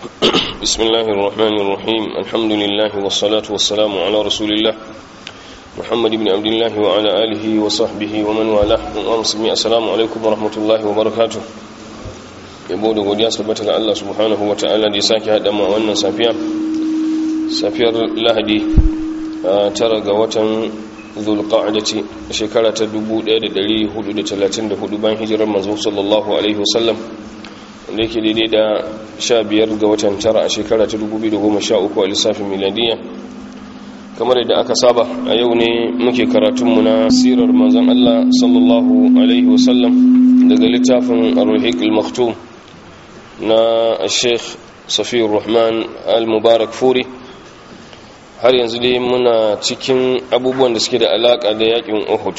بسم الله الرحمن الرحيم الحمد لله والصلاة والسلام على رسول الله محمد بن عبد الله وعلى آله وصحبه ومن والاه ومسلمي السلام عليكم ورحمة الله وبركاته yabo da godiya sabbata ga Allah subhanahu wa ta'ala da ya sake haɗa ma wannan safiya safiyar lahadi tara ga watan zulqa'adati shekara ta 1434 bayan hijirar manzo sallallahu alaihi wasallam da yake daidai da 15 ga watan tara a shekara ta 2013 a lissafin miladiyya kamar yadda aka saba a yau ne muke karatunmu na sirar manzon Allah sallallahu alaihi wasallam daga littafin ar-ruhiq al-maktum na sheikh safiyar rahman al-mubarak furi har yanzu dai muna cikin abubuwan da suke da alaka da yakin uhud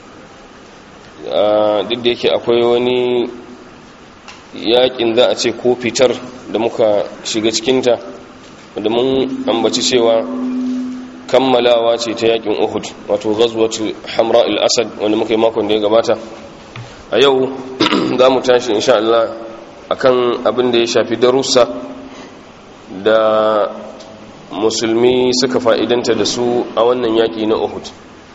duk da yake akwai wani yakin za a ce ko fitar da muka shiga cikinta da mun ambaci cewa kammalawa ce ta yakin uhud wato ghazwatul hamra al-asad wanda muka yi makon da ya gabata a yau za mu tashi insha Allah akan abin da ya shafi darussa da musulmi suka fa'idanta da su a wannan yaƙi na uhud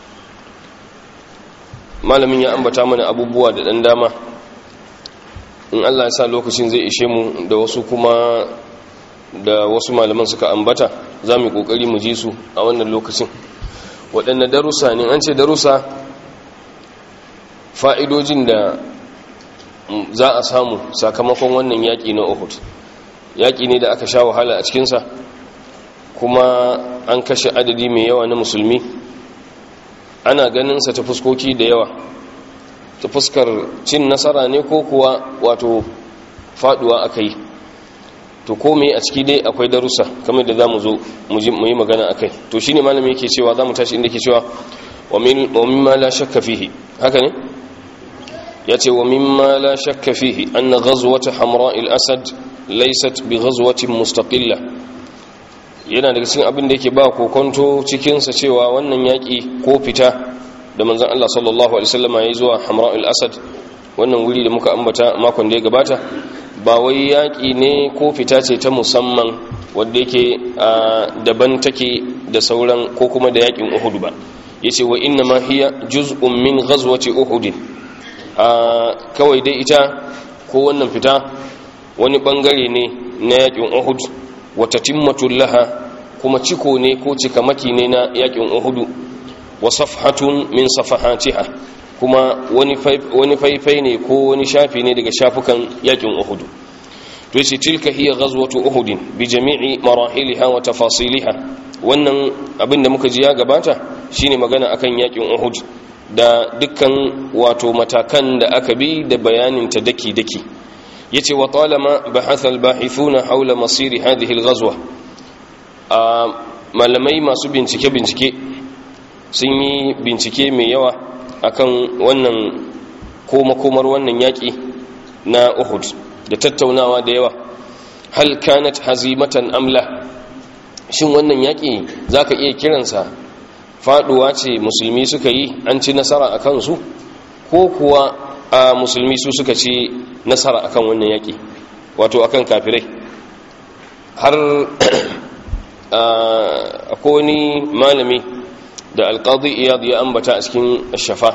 malamin ya ambata mana abubuwa da ɗan dama in allah ya sa lokacin zai ishe mu da wasu kuma da wasu malaman suka ambata za mu ƙoƙari mu ji su a wannan lokacin waɗanne darussa ne an ce darussa fa'idojin da za a samu sakamakon wannan yaƙi na Uhud yaƙi ne da aka sha wahala a cikinsa kuma an kashe adadi mai yawa na musulmi ana ganinsa ta fuskoki da yawa ta fuskar cin nasara ne ko kuwa wato faduwa aka yi to kome a ciki dai akwai darussa kamar da za mu zo mu yi magana a kai to shi ne malami yake cewa za mu tashi inda ke cewa wa mimma la shakka fihi haka ne yace wa mimma la shakka fihi anna ghazwat hamra al-asad laysat bi ghazwatin mustaqilla yana daga cikin abin da yake ba kokonto cikin sa cewa wannan yaki ko fita da manzon Allah sallallahu alaihi wasallam yayi zuwa hamra al-asad wannan wuri da muka ambata makon da ya gabata ba wai yaki ne ko fita ce ta musamman wanda yake daban take da sauran ko kuma da yakin Uhud ba yace wa inna ma hiya juz'un min ghazwati Uhud kawai dai ita ko wannan fita wani bangare ne na yakin uhud wata timmatul laha kuma ciko ne ko cikamaki ne na yakin uhudu wa safhatun min safahatiha kuma wani faifai ne ko wani shafi ne daga shafukan yakin uhudu to yace tilka hiya ghazwatu uhud bi jami'i marahiliha wa tafasiliha wannan abin da muka ji ya gabata shine magana akan yakin uhud da dukkan wato matakan da aka bi da bayanin ta daki-daki yace wa talama bahatha al-bahithuna hawla masir hadhihi al-ghazwa a malamai masu bincike bincike sun yi bincike mai yawa akan wannan koma komar wannan yaki na Uhud da tattaunawa da yawa hal kanat hazimatan amla shin wannan yaki zaka iya kiransa faduwa ce musulmi suka yi an ci nasara a kansu ko kuwa a musulmi su suka ci nasara akan wannan yaƙi wato akan kafirai har akwai wani malami da alƙadi iyad ya ambata a cikin shafa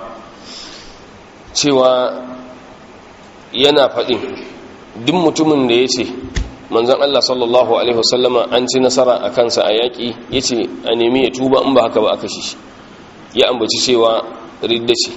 cewa yana faɗin duk mutumin da ya ce manzan Allah sallallahu Alaihi wasallama an ci nasara a kansa a yaƙi ya ce a nemi ya tuba in ba haka ba aka shi ya ambaci cewa ridda ce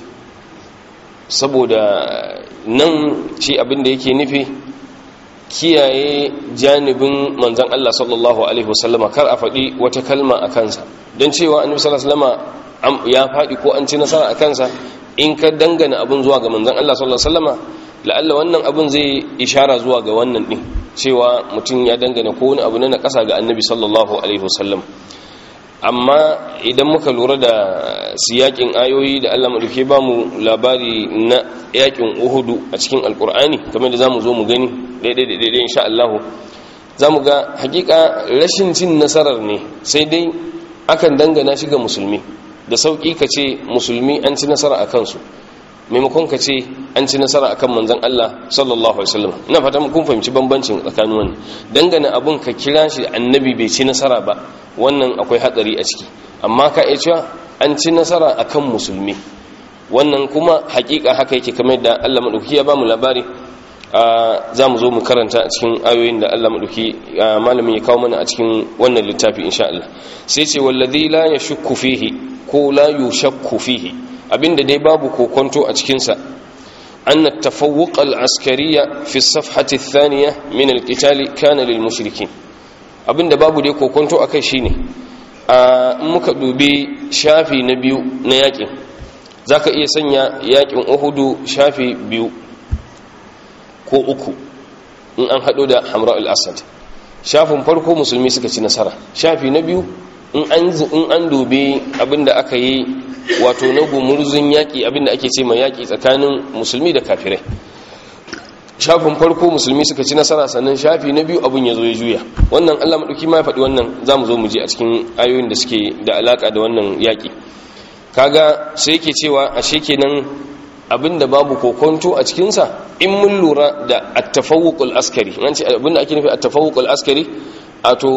saboda nan shi abin da yake nufi kiyaye janibin manzan Allah sallallahu Alaihi wasallama kar a faɗi wata kalma a kansa don cewa annabi sallallahu Alaihi ya faɗi ko an ci nasara a kansa in ka dangana abin zuwa ga manzan Allah sallallahu Alaihi wasallama la'alla wannan abin zai ishara zuwa ga wannan ɗin cewa mutum ya dangana ko wani abu na ƙasa ga annabi sallallahu alaihi wasallam amma idan muka lura da siyakin ayoyi da Allah maduke ba mu labari na yakin uhudu a cikin alkur'ani kamar da zamu zo mu gani daidai daidai insha Allah zamu ga hakika rashin cin nasarar ne sai dai akan dangana shi ga musulmi da sauki ka ce musulmi an ci nasara a kansu maimakon ka ce an ci nasara akan manzon Allah sallallahu alaihi wasallam ina fata kun fahimci bambancin tsakanin wannan dangane abun ka kira shi annabi bai ci nasara ba wannan akwai hatsari a ciki amma ka iya cewa an ci nasara akan musulmi wannan kuma hakika haka yake kamar da Allah madauki ya bamu labari za mu zo mu karanta a cikin ayoyin da Allah madauki malamin ya kawo mana a cikin wannan littafi insha Allah sai ce wallazi la yashukku fihi ko la yushakku fihi abinda dai babu kokonto a cikin sa أن التفوق العسكري في الصفحة الثانية من القتال كان للمشركين abin da babu dai kokonto akai shine a muka dubi shafi na biyu na yakin zaka iya sanya yakin Uhudu shafi biyu ko uku in an hado da Hamra al-Asad shafin farko musulmi suka ci nasara shafi na biyu in an in an dubi abinda aka yi wato na gumurzun yaki abinda ake ce mai yaki tsakanin musulmi da kafirai shafin farko musulmi suka ci nasara sannan shafi na biyu abin ya zo ya juya wannan allah maɗauki ma ya faɗi wannan za mu zo mu je a cikin ayoyin da suke da alaƙa da wannan yaƙi kaga sai yake cewa a kenan abin da babu kokonto a cikinsa in mun lura da attafawuƙul askari an ce abin da ake nufi attafawuƙul askari wato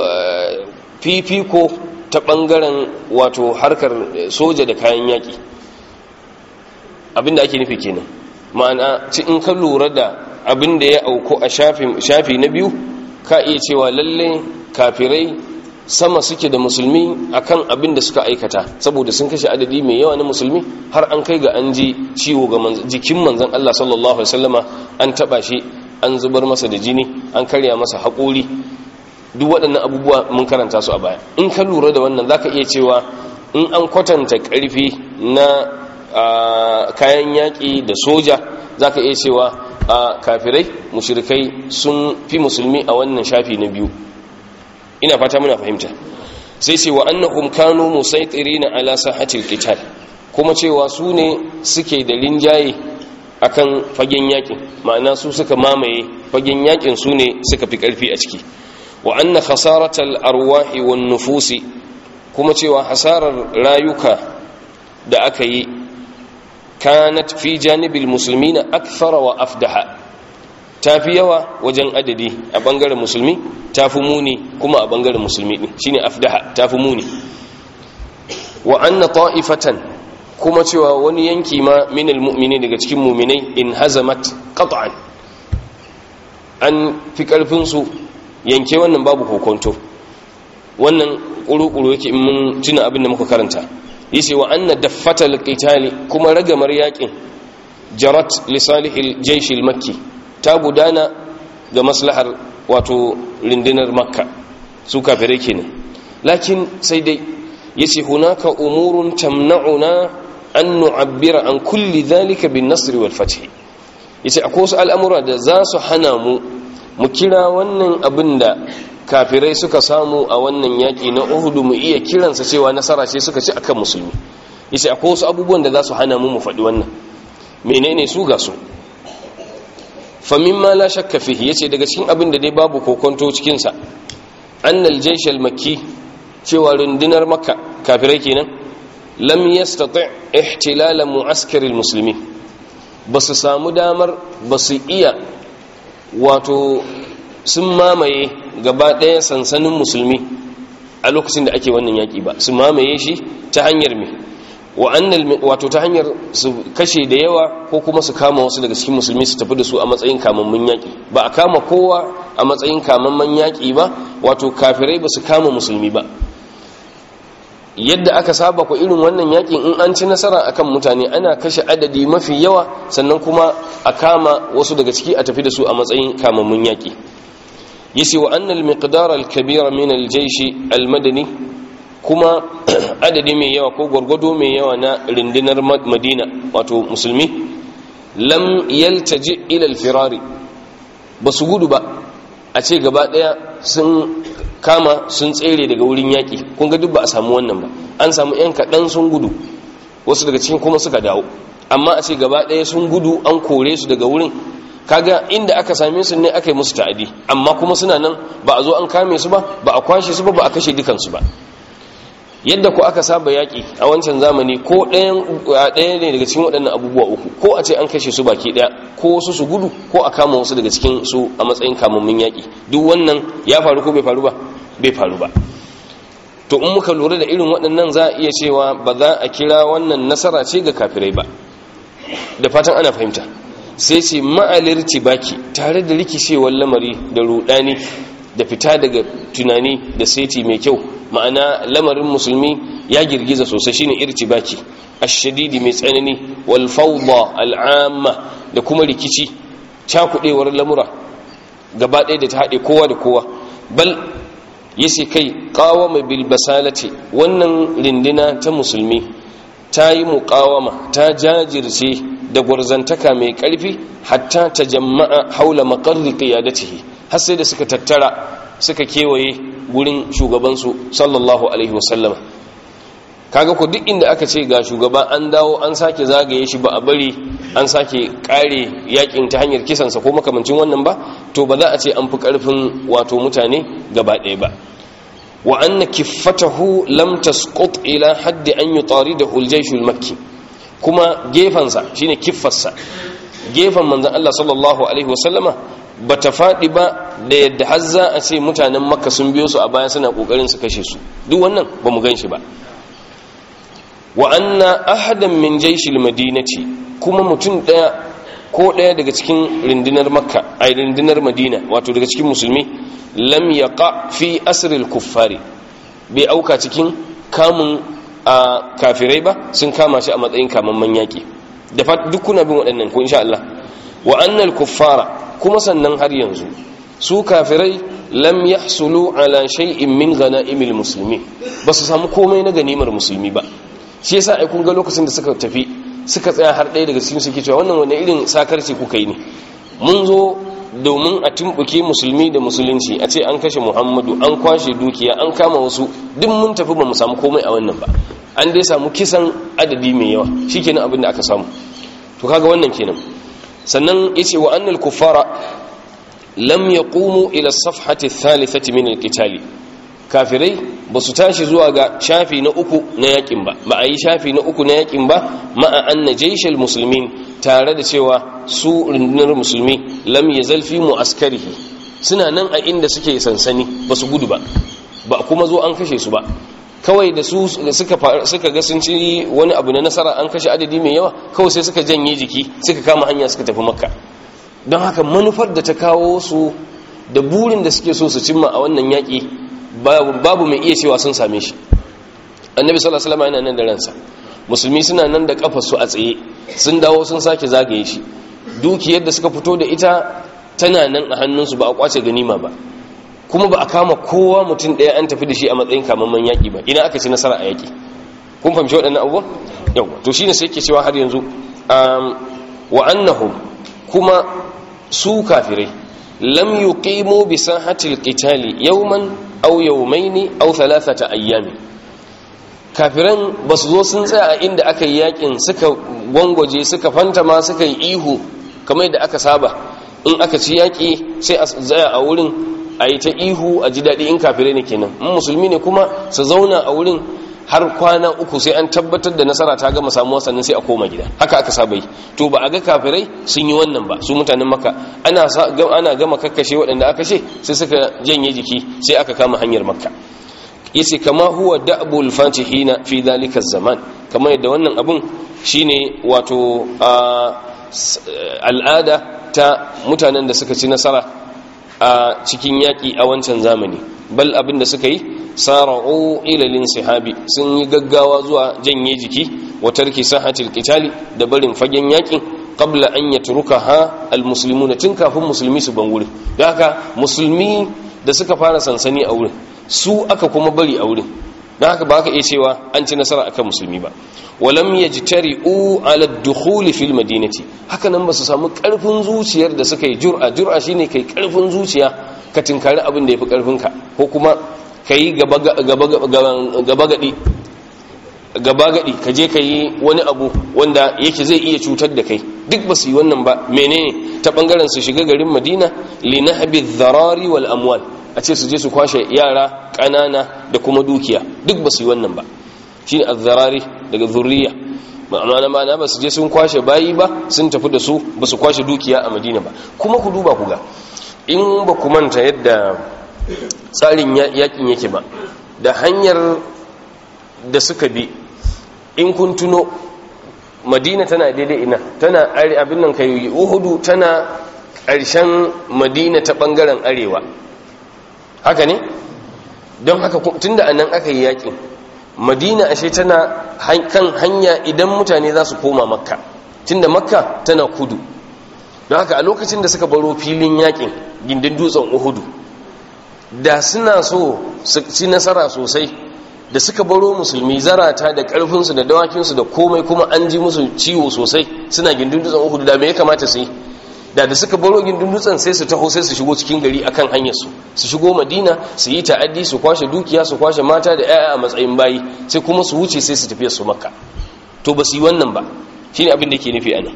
fifiko ta ɓangaren wato harkar soja da kayan yaƙi abin da ake nufi kenan ma'ana ci in ka lura da abin da ya auku a shafi na biyu ka iya cewa lalle kafirai sama suke da musulmi akan abin da suka aikata saboda sun kashe adadi mai yawa na musulmi har an kai ga an ji ciwo ga jikin manzon Allah sallallahu alaihi wasallama an taba shi an zubar masa da jini an karya masa haƙori duk waɗannan abubuwa mun karanta su a baya in ka lura da wannan zaka iya cewa in an kwatanta ƙarfi na kayan yaƙi da soja za ka iya cewa a kafirai mushirikai sun fi musulmi a wannan shafi na biyu ina fata muna fahimta sai ce wa annahum kanu musaitirina ala sahatil qital kuma cewa su ne suke da linjaye akan fagen yakin ma'ana su suka mamaye fagen yakin su ne suka fi karfi a ciki wa anna khasaratal arwahi wan nufusi kuma cewa hasarar rayuka da aka yi kanat fi janibil muslimina akthara wa afdaha tafi yawa wajen adadi a bangaren musulmi tafi muni kuma a bangaren musulmi din shine afdaha tafi muni wa anna ta'ifatan kuma cewa wani yanki ma minal mu'mini daga cikin mu'minai in hazamat qat'an an fi karfin su yanke wannan babu kokonto wannan kuru-kuru yake in mun tuna abin da muka karanta yace wa anna daffatal qitali kuma ragamar yakin jarat li salihil jaysh al makki ta gudana ga maslahar wato rindinar makka su kafirai kenan lakin sai dai yace hunaka umurun tamna'una an nu'abbira an kulli dhalika bin nasr wal fath yace akwai wasu al'amura da za su hana mu mu kira wannan abin da kafirai suka samu a wannan yaƙi na uhudu mu iya kiransa cewa nasara ce suka ci akan musulmi yace akwai wasu abubuwan da za su hana mu mu faɗi wannan menene su ga su fa mimma la shakka fihi yace daga cikin abin da dai babu kokonto cikin sa annal jaysh al makki cewa rundunar makka kafirai kenan lam yastati ihtilal mu'askar al muslimin basu samu damar basu iya wato sun mamaye gaba ɗaya sansanin musulmi a lokacin da ake wannan yaƙi ba su mamaye shi ta hanyar me wato ta hanyar su kashe da yawa ko kuma su kama wasu daga cikin musulmi su tafi da su a matsayin kamammun yaƙi ba a kama kowa a matsayin kamamman yaƙi ba wato kafirai ba su kama musulmi ba yadda aka saba ku irin wannan yaƙin in an ci nasara akan mutane ana kashe adadi mafi yawa sannan kuma a kama wasu daga ciki a tafi da su a matsayin kamammun yaƙi yace wa annal miqdar al-kabira min al-jaysh al-madani kuma adadi mai yawa ko gwargwado mai yawa na rindinar madina wato musulmi lam yaltaji ila al-firari basu gudu ba a ce gaba daya sun kama sun tsere daga wurin yaki kun ga duk ba a samu wannan ba an samu yan kaɗan sun gudu wasu daga cikin kuma suka dawo amma a ce gaba daya sun gudu an kore su daga wurin kaga inda aka same su ne aka yi musu ta'adi amma kuma suna nan ba a zo an kame su ba ba a kwashe su ba ba a kashe dukansu ba yadda ku aka saba yaƙi a wancan zamani ko ɗaya ne daga cikin waɗannan abubuwa uku ko a ce an kashe su baki ɗaya ko wasu su gudu ko a kama wasu daga cikin su a matsayin kamammin yaƙi duk wannan ya faru ko bai faru ba bai faru ba to in muka lura da irin waɗannan za a iya cewa ba za a kira wannan nasara ce ga kafirai ba da fatan ana fahimta sai ce ma'alirci baki tare da rikicewar lamari da rudani da fita daga tunani da seti mai kyau ma'ana lamarin musulmi ya girgiza sosai shine irtibaki ash-shadidi mai tsanani wal fawda al'amma da kuma rikici cakudewar lamura gaba ɗaya da ta haɗe kowa da kowa bal yace kai qawama bil basalati wannan rindina ta musulmi ta yi muqawama ta jajirce da gwarzantaka mai ƙarfi hatta ta jama'a haula maqarri qiyadatihi har sai da suka tattara suka kewaye gurin shugabansu sallallahu alaihi wasallama kaga ku duk inda aka ce ga shugaba an dawo an sake zagaye shi ba a bari an sake kare yakin ta hanyar kisansa ko makamancin wannan ba to ba za a ce an fi karfin wato mutane gaba ɗaya ba wa anna kiffatahu lam tasqut ila haddi an yutaridahu al-jaysh al-makki kuma gefansa shine kiffarsa gefan manzon Allah sallallahu alaihi wasallama bata faɗi ba da yadda har za a ce mutanen makka sun biyo su a baya suna kokarin su kashe su duk wannan ba mu gan shi ba wa anna ahadan min jaishil madinati kuma mutum daya ko daya daga cikin rindinar makka ay rindinar madina wato daga cikin musulmi lam yaqa fi asril kuffari bai auka cikin kamun a kafirai ba sun kama shi a matsayin kamamman yaki da duk kuna bin waɗannan ko insha Allah wa annal kuffara kuma sannan har yanzu su kafirai lam yahsulu ala shay'in min ghanaimil muslimin ba su samu komai na ganimar musulmi ba shi yasa ai kun ga lokacin da suka tafi suka tsaya har ɗaya daga cikin suke cewa wannan wani irin sakarci kuka yi ne mun zo domin a tumbuke musulmi da musulunci a ce an kashe muhammadu an kwashe dukiya an kama wasu duk mun tafi ba mu samu komai a wannan ba an dai samu kisan adadi mai yawa shikenan abin da aka samu to kaga wannan kenan sannan yace wa annal kuffara lam yaqumu ila as-safhati ath-thalithati min al-qitali kafirai ba su tashi zuwa ga shafi na uku na yakin ba ba a yi shafi na uku na yakin ba ma'a anna jaishal muslimin tare da cewa su rundunar musulmi lam yazal fi mu'askarihi suna nan a inda suke sansani ba su gudu ba ba kuma zo an kashe su ba kawai da su suka suka ga sun ci wani abu na nasara an kashe adadi mai yawa kawai sai suka janye jiki suka kama hanya suka tafi makka don haka manufar da ta kawo su da burin da suke so su cimma a wannan yaƙi babu mai iya cewa sun same shi annabi sallallahu alaihi wasallam yana nan da ransa musulmi suna nan da kafar su a tsaye sun dawo sun sake zagaye shi dukiyar da suka fito da ita tana nan a hannunsu ba a kwace ganima ba kuma ba a kama kowa mutum ɗaya an tafi da shi a matsayin kamamman yaƙi ba ina aka ci nasara a yaƙi kun fahimci waɗannan abubuwan yawa to shine sai ke cewa har yanzu wa annahum kuma su kafirai lam yuqimu bi sahatil qitali yawman aw yawmaini aw thalathata ayyami kafiran basu zo sun tsaya a inda aka yi yakin suka gwangwaje suka fantama suka yi ihu kamar yadda aka saba in aka ci yaki sai a tsaya a wurin a yi ta ihu a ji daɗi in kafirai ne kenan in musulmi ne kuma su zauna a wurin har kwana uku sai an tabbatar da nasara ta gama samuwa sannan sai a koma gida haka aka saba yi to ba a ga kafirai sun yi wannan ba su mutanen maka ana ana gama kakkashe waɗanda aka ce sai suka janye jiki sai aka kama hanyar makka yace kama huwa da'bul fatihina fi dhalika zaman kamar yadda wannan abun shine wato al'ada ta mutanen da suka ci nasara a cikin yaƙi a wancan zamani bal abin da suka yi sara'u ilalin sahabi sun yi gaggawa zuwa janye jiki wa tarki sahatil qitali da barin fagen yakin qabla an yatrukaha almuslimuna tun kafin musulmi su ban wurin da haka musulmi da suka fara sansani a wurin su aka kuma bari a wurin da haka ba ka iya cewa an ci nasara akan musulmi ba walam yajtari'u ala ad-dukhul fil madinati haka nan ba su samu karfin zuciyar da suka yi jur'a jur'a shine kai karfin zuciya ka tinkari abin da yafi karfin ka ko kuma kai gaba gaba gadi gaba gadi ka je kai wani abu wanda yake zai iya cutar da kai duk ba su yi wannan ba menene ta bangaren su shiga garin Madina li nahbi dharari wal amwal a ce su je su kwashe yara ƙanana da kuma dukiya duk ba su yi wannan ba shine azzarari daga zurriya ma'ana ma'ana ba su je sun kwashe bayi ba sun tafi da su ba su kwashe dukiya a madina ba kuma ku duba ku ga in ba ku manta yadda tsarin yakin yake ba da hanyar da suka bi in kun tuno madina tana daidai ina tana abin nan kai uhudu tana ƙarshen madina ta ɓangaren arewa haka ne don haka tunda anan aka yi yakin madina ashe tana kan hanya idan mutane za su koma makka tunda makka tana kudu don haka a lokacin da suka baro filin yakin gindin dutsen uhudu da suna so su ci nasara sosai da suka baro musulmi zarata da karfinsu da dawakinsu da komai kuma an ji musu ciwo sosai suna gindin dutsen uhudu da me ya kamata su yi da da suka baro gindin dutsen sai su taho sai su shigo cikin gari akan hanyar su su shigo madina su yi ta'addi su kwashe dukiya su kwashe mata da 'ya'ya a matsayin bayi sai kuma su wuce sai su tafiya su makka to ba su yi wannan ba shine abin da yake nufi anan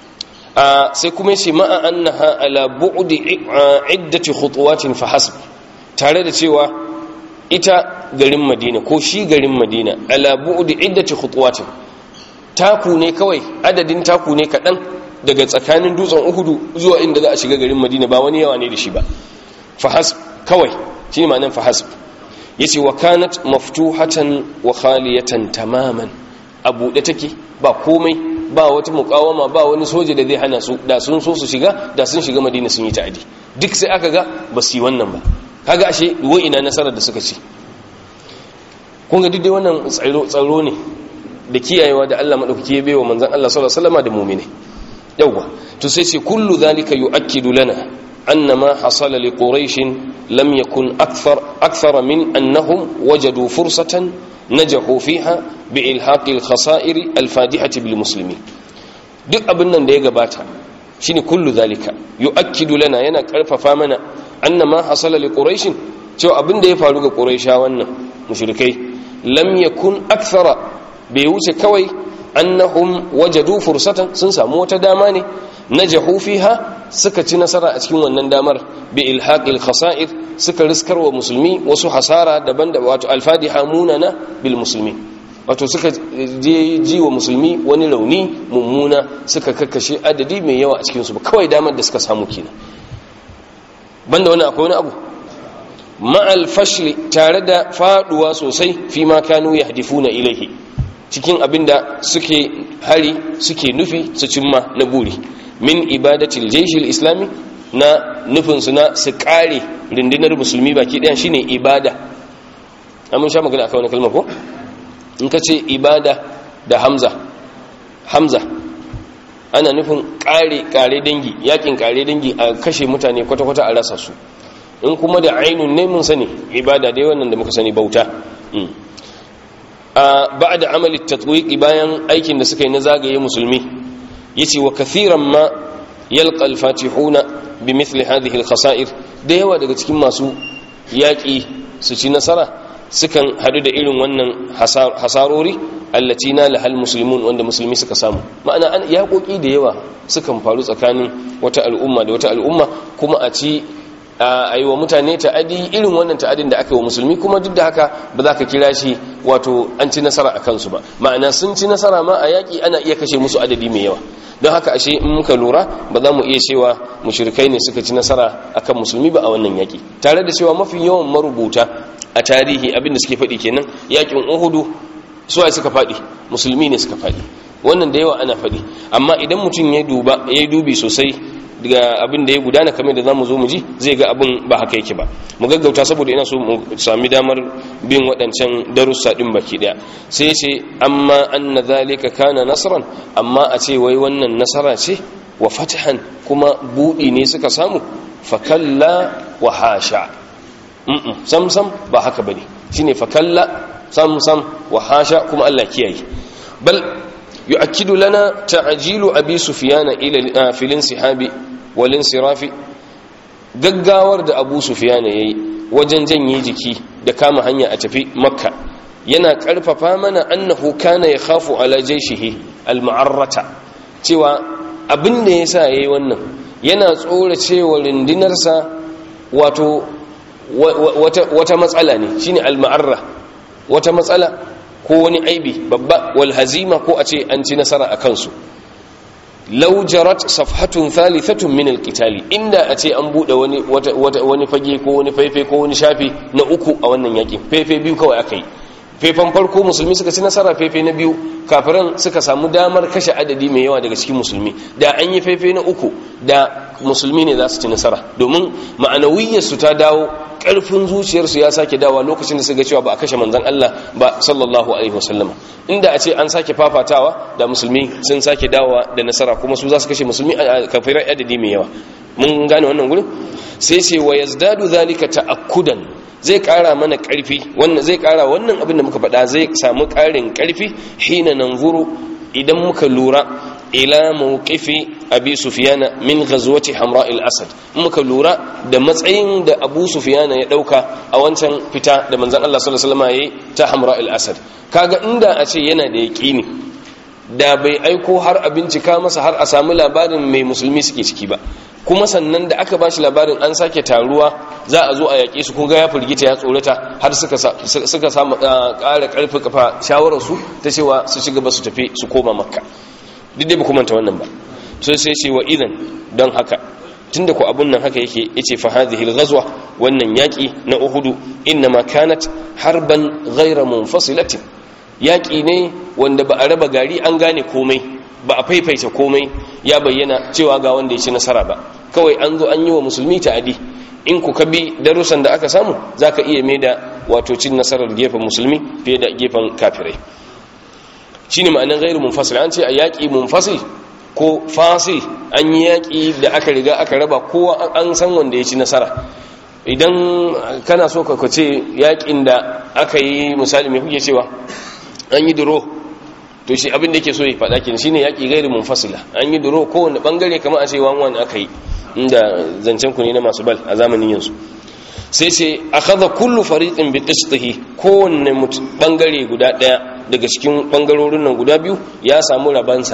a sai kuma yace ma'a annaha ala bu'di iddati khutuwatin fa hasb tare da cewa ita garin madina ko shi garin madina ala bu'di iddati khutuwatin taku ne kawai adadin taku ne kadan daga tsakanin dutsen uhudu zuwa inda za a shiga garin madina ba wani yawa ne da shi ba fahasb kawai shi ne ma'anin fahasb ya ce wa kanat maftuhatan wa khaliyatan tamaman a buɗe take ba komai ba wata mukawama ba wani soja da zai hana su da sun so su shiga da sun shiga madina sun yi ta'adi duk sai aka ga ba su yi wannan ba kaga ashe wa ina nasarar da suka ce kun ga duk dai wannan tsaro ne da kiyayewa da Allah madaukaki ya baiwa manzon Allah sallallahu alaihi wasallam da mu'mini yawwa to sai ce kullu zalika yu'akkidu lana anna ma hasala li quraish lam yakun akthar akthar min annahum wajadu fursatan najahu fiha bi ilhaq al khasa'ir al fadihati bil muslimin duk abin nan da ya gabata shine kullu zalika yu'akkidu lana yana karfafa mana anna ma hasala li quraish cewa abin da ya faru ga quraisha wannan mushrikai lam yakun akthara bai wuce kawai annahum wajadu fursatan sun samu wata dama ne najahu fiha suka ci nasara a cikin wannan damar bi ilhaqil khasa'ir suka riskarwa musulmi wasu hasara daban da wato alfadiha munana bil musulmi wato suka je ji wa musulmi wani rauni mummuna suka kakkashe adadi mai yawa a cikin su kawai damar da suka samu kenan banda wani akwai wani abu ma'al fashli tare da faduwa sosai fi ma kanu yahdifuna ilaihi cikin abin da suke hari suke nufi su cimma na buri min ibadatil jaishil islami na nufinsu na su kare rundunar musulmi baki ɗaya shine ibada amin sha magana akan wani kalmar ko in ka ce ibada da hamza hamza ana nufin kare kare dangi yakin kare dangi a kashe mutane kwata-kwata a rasa su in kuma da ainun ne mun sani ibada dai wannan da muka sani bauta ba da amali tatwiki bayan aikin da suka yi na zagaye musulmi yace wa kathiran ma yalqa al-fatihuna bi mithli hadhihi al-khasa'ir da yawa daga cikin masu yaki su ci nasara sukan hadu da irin wannan hasarori allati na lahal muslimun wanda musulmi suka samu ma'ana an yaƙoƙi da yawa sukan faru tsakanin wata al'umma da wata al'umma kuma a ci a yi wa mutane ta'adi irin wannan ta'adin da aka yi wa musulmi kuma duk da haka ba za ka kira shi wato an ci nasara a kansu ba ma'ana sun ci nasara ma a yaƙi ana iya kashe musu adadi mai yawa don haka ashe in muka lura ba za mu iya cewa mushrikai ne suka ci nasara akan musulmi ba a wannan yaƙi tare da cewa mafi yawan marubuta a tarihi abin da suke faɗi kenan yaƙin uhudu suwa suka faɗi musulmi ne suka faɗi wannan da yawa ana faɗi amma idan mutum ya duba ya dubi sosai daga abin da ya gudana kamar da zamu zo mu ji zai ga abin ba haka yake ba mu gaggauta saboda ina so mu sami damar bin waɗancan darussa din baki daya sai ya ce amma anna zalika kana nasran amma a ce wai wannan nasara ce wa fatahan kuma budi ne suka samu fakalla wa hasha sam sam ba haka bane shine fakalla sam sam wa hasha kuma Allah kiyaye bal يؤكد لنا تعجيل أبي سفيان إلى في الانسحاب والانصراف gaggawar da abu sufiyana ya yi wajen janye jiki da kama hanya a tafi makka yana ƙarfafa mana annahu kana ya khafu ala jaishihi al-ma'arrata cewa abin da ya sa ya yi wannan yana tsora cewa rundunarsa wato wata matsala ne shine al-ma'arra wata matsala ko wani aibi babba wal hazima ko a ce an ci nasara a kansu law jarat safhatun thalithatun min al-qitali inda a ce an bude wani wani fage ko wani faife ko wani shafi na uku a wannan yakin faife biyu kawai akai faifan farko musulmi suka ci nasara faife na biyu kafiran suka samu damar kashe adadi mai yawa daga cikin musulmi da an yi faife na uku da musulmi ne za su ci nasara domin ma'anawiyyarsu ta dawo ƙarfin zuciyarsu ya sake dawa lokacin da suka cewa ba a kashe manzan Allah ba sallallahu alaihi wasallam inda a ce an sake fafatawa da musulmi sun sake dawa da nasara kuma su za su kashe musulmi a kafirai adadi mai yawa mun gane wannan gurin sai ce wa yazdadu zalika ta'akkudan zai kara mana karfi wannan zai kara wannan abin da muka faɗa zai samu karin karfi hina nanzuru idan muka lura ila mawqifi abi sufyana min ghazwati hamra al-asad muka lura da matsayin da abu sufyana ya dauka a wancan fita da manzon Allah sallallahu alaihi wasallam yayi ta hamra al-asad kaga inda a ce yana da yaqini da bai aiko har a bincika masa har a samu labarin mai musulmi suke ciki ba kuma sannan da aka bashi labarin an sake taruwa za a zo a yaƙe su kunga ya firgita ya tsorata har suka samu ƙara ƙarfi kafa shawararsu ta cewa su shiga ba su tafi su koma makka duk dai ba kuma ta wannan ba so sai ce wa idan don haka tunda ku abun nan haka yake yace fa hadhihi al-ghazwa wannan yaki na uhudu inma kanat harban ghayra munfasilatin yaki ne wanda ba a raba gari an gane komai ba a faifaita komai ya bayyana cewa ga wanda ya ci nasara ba kawai an zo an yi wa musulmi ta'adi in ku ka bi darussan da aka samu zaka iya mai da wato cin nasarar gefen musulmi fiye da gefen kafirai shine ma'anar ghairu munfasil an ce a yaki munfasil ko fasil an yi yaki da aka riga aka raba kowa an san wanda ya ci nasara idan kana so ka ce yakin da aka yi misali mai kuke cewa an yi duro to shi abin da yake so ya faɗa kin shine yaki gairu munfasila an yi duro kowanne bangare kamar a ce wan wan aka yi inda zancen ku ne na masu bal a zamanin yanzu sai sai akhadha kullu fariqin bi qistihi kowanne bangare guda daya daga cikin bangarorin nan guda biyu ya samu rabansa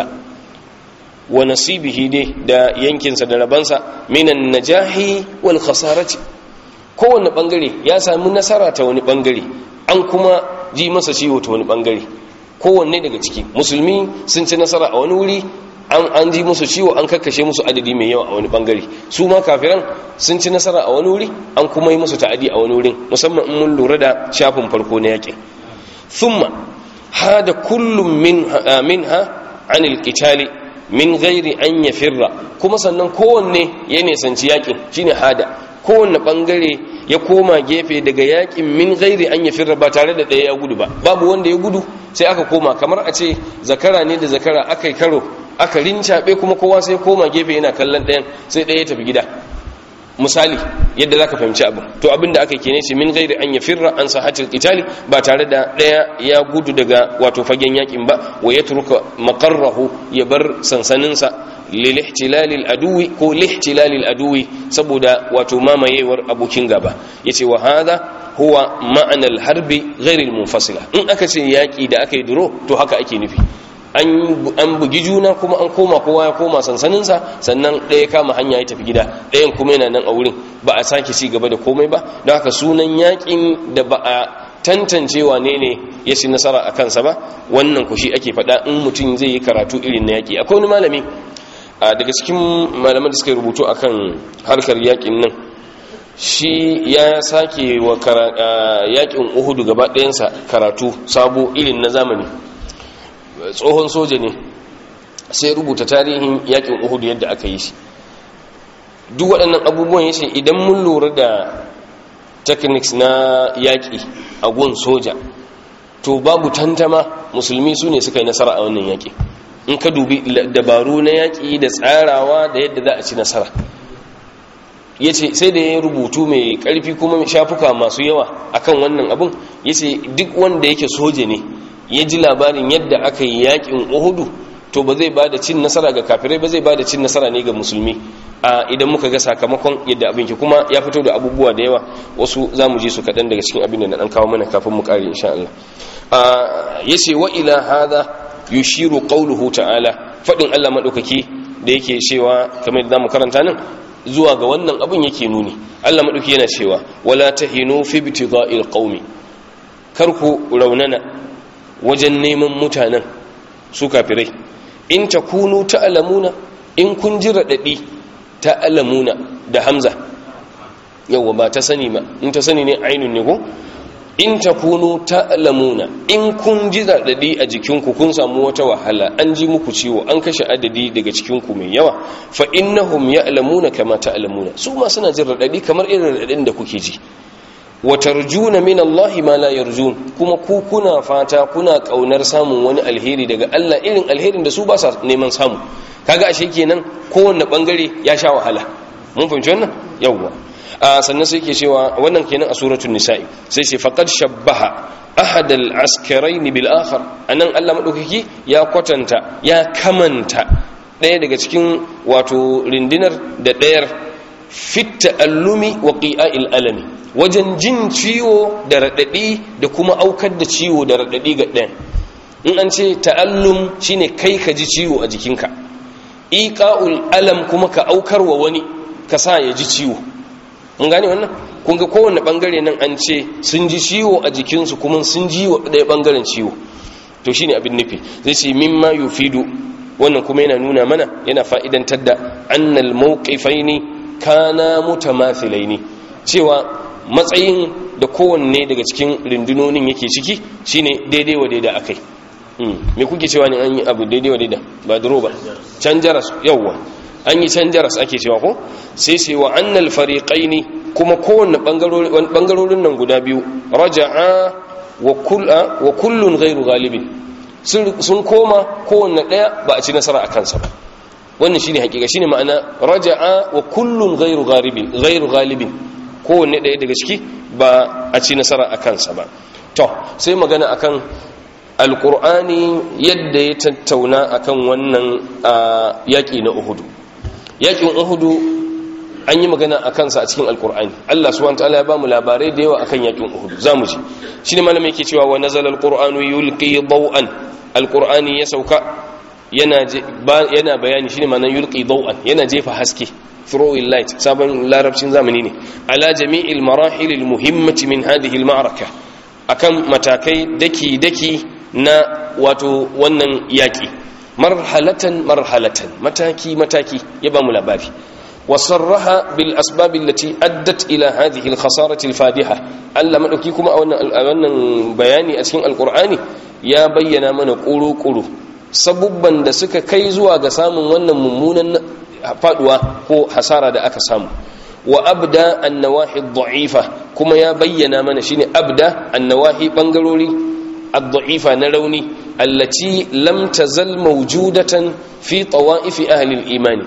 wa nasibihi dai da yankinsa da rabansa minan najahi wal khasarati kowanne bangare ya samu nasara ta wani bangare an kuma ji masa ciwo ta wani bangare kowanne daga ciki musulmi sun ci nasara a wani wuri an ji musu ciwo an kakkashe musu adadi mai yawa a wani bangare su ma kafiran sun ci nasara a wani wuri an kuma yi musu ta'adi a wani wurin musamman in mun lura da shafin farko na yakin thumma hada kullum min minha anil qitali min ghairi an yafirra kuma sannan kowanne ya nisanci yakin shine hada kowanne bangare ya koma gefe daga yakin min gairi an ya firra ba tare da ɗaya ya gudu ba babu wanda ya gudu sai aka koma kamar a ce zakara ne da zakara aka yi karo aka rincaɓe kuma kowa sai koma gefe yana kallon ɗayan sai ɗaya ya tafi gida misali yadda za ka fahimci abin to abin da aka yi kene shi min gairi an ya firra an sahatil qitali ba tare da ɗaya ya gudu daga wato fagen yakin ba wa ya turka makarrahu ya bar sansaninsa lilihtilalil aduwi ko lihtilalil aduwi saboda wato mamayewar abokin gaba yace wa hadha huwa ma'anal harbi ghairil munfasila in aka ce yaki da aka yi duro to haka ake nufi an bugi juna kuma an koma kowa ya koma sansaninsa sannan ɗaya kama hanya ya tafi gida ɗayan kuma yana nan a wurin ba a sake ci gaba da komai ba don haka sunan yakin da ba a tantance wane ne ya ci nasara a kansa ba wannan ku shi ake faɗa in mutum zai yi karatu irin na yaƙi akwai wani malami daga cikin malaman da suka rubutu akan harkar yaƙin nan shi ya sake wa yaƙin uhudu gaba ɗayansa karatu sabo irin na zamani tsohon soja ne sai rubuta tarihin yaƙin uhudu yadda aka yi shi duk waɗannan abubuwan ya ce idan mun lura da techniques na yaƙi a gun soja to babu tantama musulmi su ne suka yi nasara a wannan yaƙi in ka dubi dabaru na yaƙi da tsarawa da yadda za a ci nasara ya ce sai da ya rubutu mai ƙarfi kuma shafuka masu yawa akan wannan abin ya ce duk wanda yake soja ne ya ji labarin yadda aka yi yaƙin uhudu to ba zai ba da cin nasara ga kafirai ba zai ba da cin nasara ne ga musulmi a idan muka ga sakamakon yadda abin ke kuma ya fito da abubuwa da yawa wasu za mu ji su kaɗan daga cikin abin da na ɗan kawo mana kafin mu ƙare insha Allah ya ce wa ila hada yushiru qawluhu ta'ala fadin Allah madaukaki da yake cewa kamar da zamu karanta nan zuwa ga wannan abin yake nuni Allah madauki yana cewa wala tahinu fi ibtigha'il qaumi kar ku raunana wajen neman mutanen su kafirai in takunu ta'lamuna in kun ji radadi ta'lamuna da hamza yawa ba ta sani ba in ta sani ne ainun ne ko in takunu ta'lamuna in kun ji radadi a jikinku kun samu wata wahala an ji muku ciwo an kashe adadi daga cikinku mai yawa fa innahum ya'lamuna kama ta'lamuna su ma suna jin radadi kamar irin radadin da kuke ji wa tarjuna min Allah ma la yarjun kuma ku kuna fata kuna kaunar samun wani alheri daga Allah irin alherin da su ba sa neman samu kaga ashe kenan kowanne bangare ya sha wahala mun fahimci wannan yawwa a sannan sai ke cewa wannan kenan a suratul nisa'i sai sai faqad shabbaha ahad al-askarain bil akhar anan Allah madaukaki ya kwatanta ya kamanta daya daga cikin wato rindinar da dayar fit ta'allumi wa qi'a'il alami wajen jin ciwo da radadi da kuma aukar da ciwo da radadi ga ɗayan in an ce ta'allum shine kai ka ji ciwo a jikinka iqa'ul alam kuma ka aukar wa wani ka sa ya ji ciwo mun gane wannan kun ga kowanne bangare nan an ce sun ji ciwo a jikinsu kuma sun ji wa ɗaya bangaren ciwo to shine abin nufi zai ce mimma yufidu wannan kuma yana nuna mana yana fa'idantar da annal mawqifaini kana mutamathilaini cewa matsayin da kowanne daga cikin rundunonin yake ciki shine daidai wa daidai akai me kuke cewa ne an yi abu daidai wa daidai ba duro ba can jaras yawwa an yi can jaras ake cewa ko sai sai wa annal fariqaini kuma kowanne bangarorin nan guda biyu raja'a wa kulla wa kullun ghairu ghalibin sun koma kowanne daya ba a ci nasara a kansa ba wannan shine hakika shine ma'ana raja'a wa kullun ghairu ghalibin ghairu ghalibin kowanne daya daga ciki ba a ci nasara a kansa ba to sai magana akan alqur'ani yadda ya tattauna akan wannan yaki na uhudu yakin uhudu an yi magana a kansa a cikin alkur'ani Allah subhanahu wataala ya ba mu labarai da yawa akan yakin uhud zamu ji shine malamin yake cewa wa nazala alqur'anu yulqi daw'an alqur'ani ya sauka yana yana bayani shine ma'anar yulqi daw'an yana jefa haske throwing light sabon larabcin zamani ne ala jami'il marahil almuhimmati min hadhihi alma'raka akan matakai daki daki na wato wannan yaki marhalatan marhalatan mataki mataki ya ba mu labari وصرها بالأسباب التي أدت إلى هذه الخسارة الفادحة ألا مدوكي كما أولا بياني أسكين القرآن يا بينا من قولوا قولوا sabubban da suka kai zuwa ga samun wannan mummunan faduwa ko hasara da aka samu wa abda annawahi dha'ifa kuma ya bayyana mana shine abda annawahi bangarori ad-dha'ifa na rauni allati lam tazal mawjudatan fi tawa'ifi ahli al-imani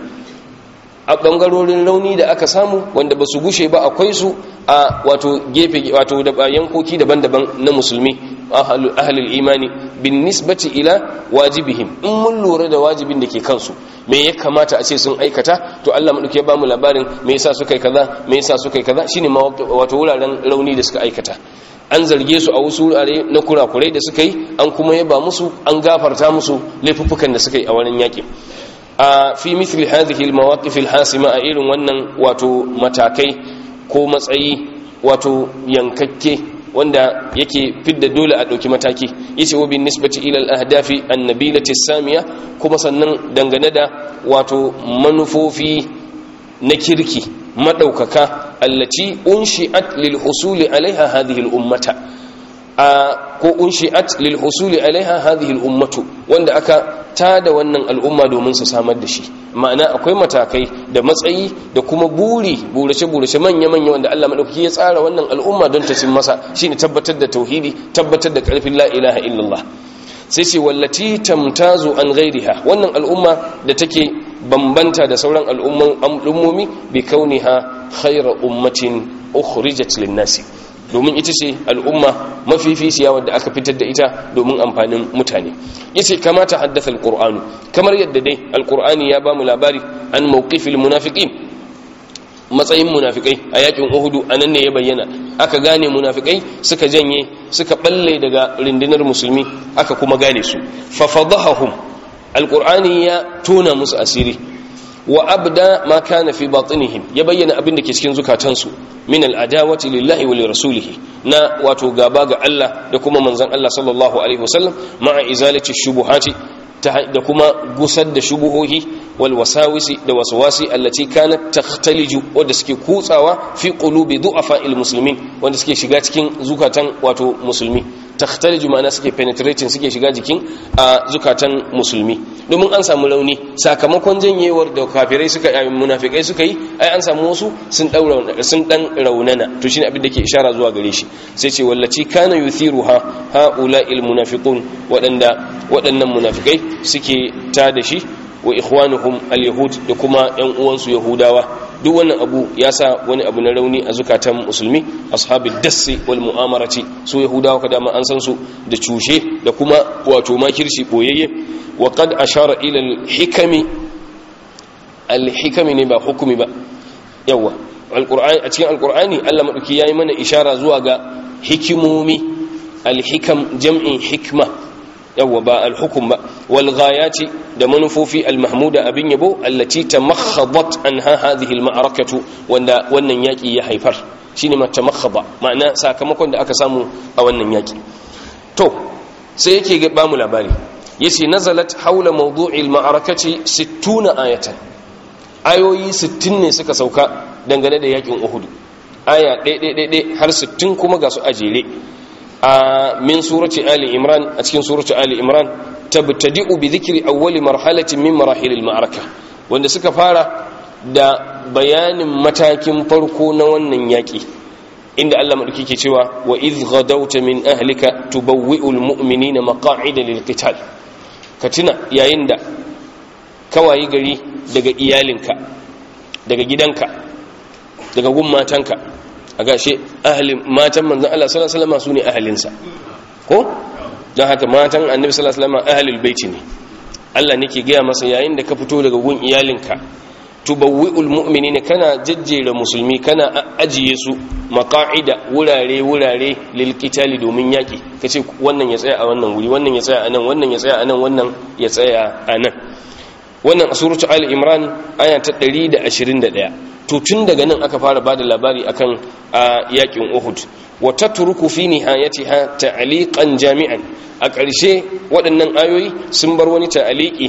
a ɓangarorin rauni da aka samu wanda ba su gushe ba akwai su a wato gefe wato da yankoki daban-daban na musulmi ahalul imani bin nisbati ila wajibihim in mun lura da wajibin da ke kansu me ya kamata a ce sun aikata to Allah madauke ya bamu labarin me yasa suka yi kaza me yasa suka yi kaza shine wato wuraren rauni da suka aikata an zarge su a wasu wurare na kurakurai da suka yi an kuma yaba musu an gafarta musu laifuffukan da suka yi a wurin yakin a fi mithli hadhihi almawaqif alhasima a irin wannan wato matakai ko matsayi wato yankakke wanda yake fidda dole a dauki mataki yace wa bin nisbati ila al-ahdafi an-nabilati samiya kuma sannan dangane da wato manufofi na kirki madaukaka allati unshi'at lil husuli alaiha hadhihi al-ummata ko unshi'at lil husuli alaiha hadhihi al-ummatu wanda aka tada wannan al'umma domin su samar da shi ma'ana akwai matakai da matsayi da kuma buri burace burace manya manya wanda Allah madaukaki ya tsara wannan al'umma don ta cin masa shine tabbatar da tauhidi tabbatar da karfin la ilaha illallah sai ce wallati tamtazu an ghairiha wannan al'umma da take bambanta da sauran al'ummomi bi kauniha khayra ummatin ukhrijat lin-nasi domin ita ce al'umma mafificiya wadda aka fitar da ita domin amfanin mutane yace kamata haddasa alqur'anu kamar yadda dai alqur'ani ya bamu labari an mawqifil munafiqin matsayin munafikai a yakin uhudu anan ne ya bayyana aka gane munafikai suka janye suka balle daga rundunar musulmi aka kuma gane su fa fadahahum alqur'ani ya tona musu asiri wa abda ma kana fi batinihim ya bayyana abin da ke cikin zukatansu min al'adawati lillahi wa lirasulihi na wato gaba ga Allah da kuma manzon Allah sallallahu alaihi wasallam ma'a izalati shubuhati da kuma gusar da shubuhohi wal wasawisi da waswasi allati kanat takhtaliju wanda suke kutsawa fi qulubi du'afa al muslimin wanda suke shiga cikin zukatan wato musulmi takhtaliju ma'ana suke penetrating suke shiga jikin a zukatan musulmi domin an samu rauni sakamakon janyewar da kafirai suka yi munafikai suka yi ai an samu wasu sun daura sun dan raunana to shine abin da ke ishara zuwa gare shi sai ce wallaci kana yuthiruha haula'il munafiqun wadanda waɗannan munafikai suke ta da shi wa ikhwanuhum al-yahud da kuma ƴan uwansu yahudawa duk wannan abu ya sa wani abu na rauni a zukatan musulmi ashabil dassi wal mu'amarati su yahudawa kada ma an san su da cushe da kuma wato makirci boyayye wa qad ashara ila al-hikami al-hikami ne ba hukumi ba yawa alqur'ani a cikin alqur'ani Allah madauki yayi mana ishara zuwa ga hikimomi al-hikam jam'in hikma yawwa ba alhukum ba wal ghayati da manufofi almahmuda abin yabo allati tamakhadat anha hadhihi alma'arakatu wanda wannan yaki ya haifar shine ma tamakhaba ma'ana sakamakon da aka samu a wannan yaki to sai yake ba mu labari yace nazalat haula mawdu'il ma'arakati 60 ayatan ayoyi 60 ne suka sauka dangane da yakin uhud aya ɗaya har 60 kuma ga su ajere a min surati ali imran a cikin surati ali imran tabtadi'u bi dhikri awwali marhalatin min marahil al-ma'araka wanda suka fara da bayanin matakin farko na wannan yaki inda Allah madauki ke cewa wa idh ghadawta min ahlika tubawwi'ul mu'minina maqa'ida lil-qital ka tuna yayin da kawayi gari daga iyalinka daga gidanka daga gun matanka a gashe ahalin matan manzan Allah sallallahu alaihi wasallam su ne ahalinsa ko don haka matan annabi sallallahu alaihi wasallam ahalul baiti ne Allah nake gaya masa yayin da ka fito daga gun iyalinka tubawwi'ul mu'minina kana jajjera musulmi kana ajiye su maqa'ida wurare wurare lil qitali domin yaki kace wannan ya tsaya a wannan wuri wannan ya tsaya a nan wannan ya tsaya a nan wannan ya tsaya a nan wannan a suratu ali imran aya ta 121 to tun daga nan aka fara bada labari akan a yakin uhud wa tatruku fi nihayatiha ta'liqan jami'an a ƙarshe waɗannan ayoyi sun bar wani ta'liqi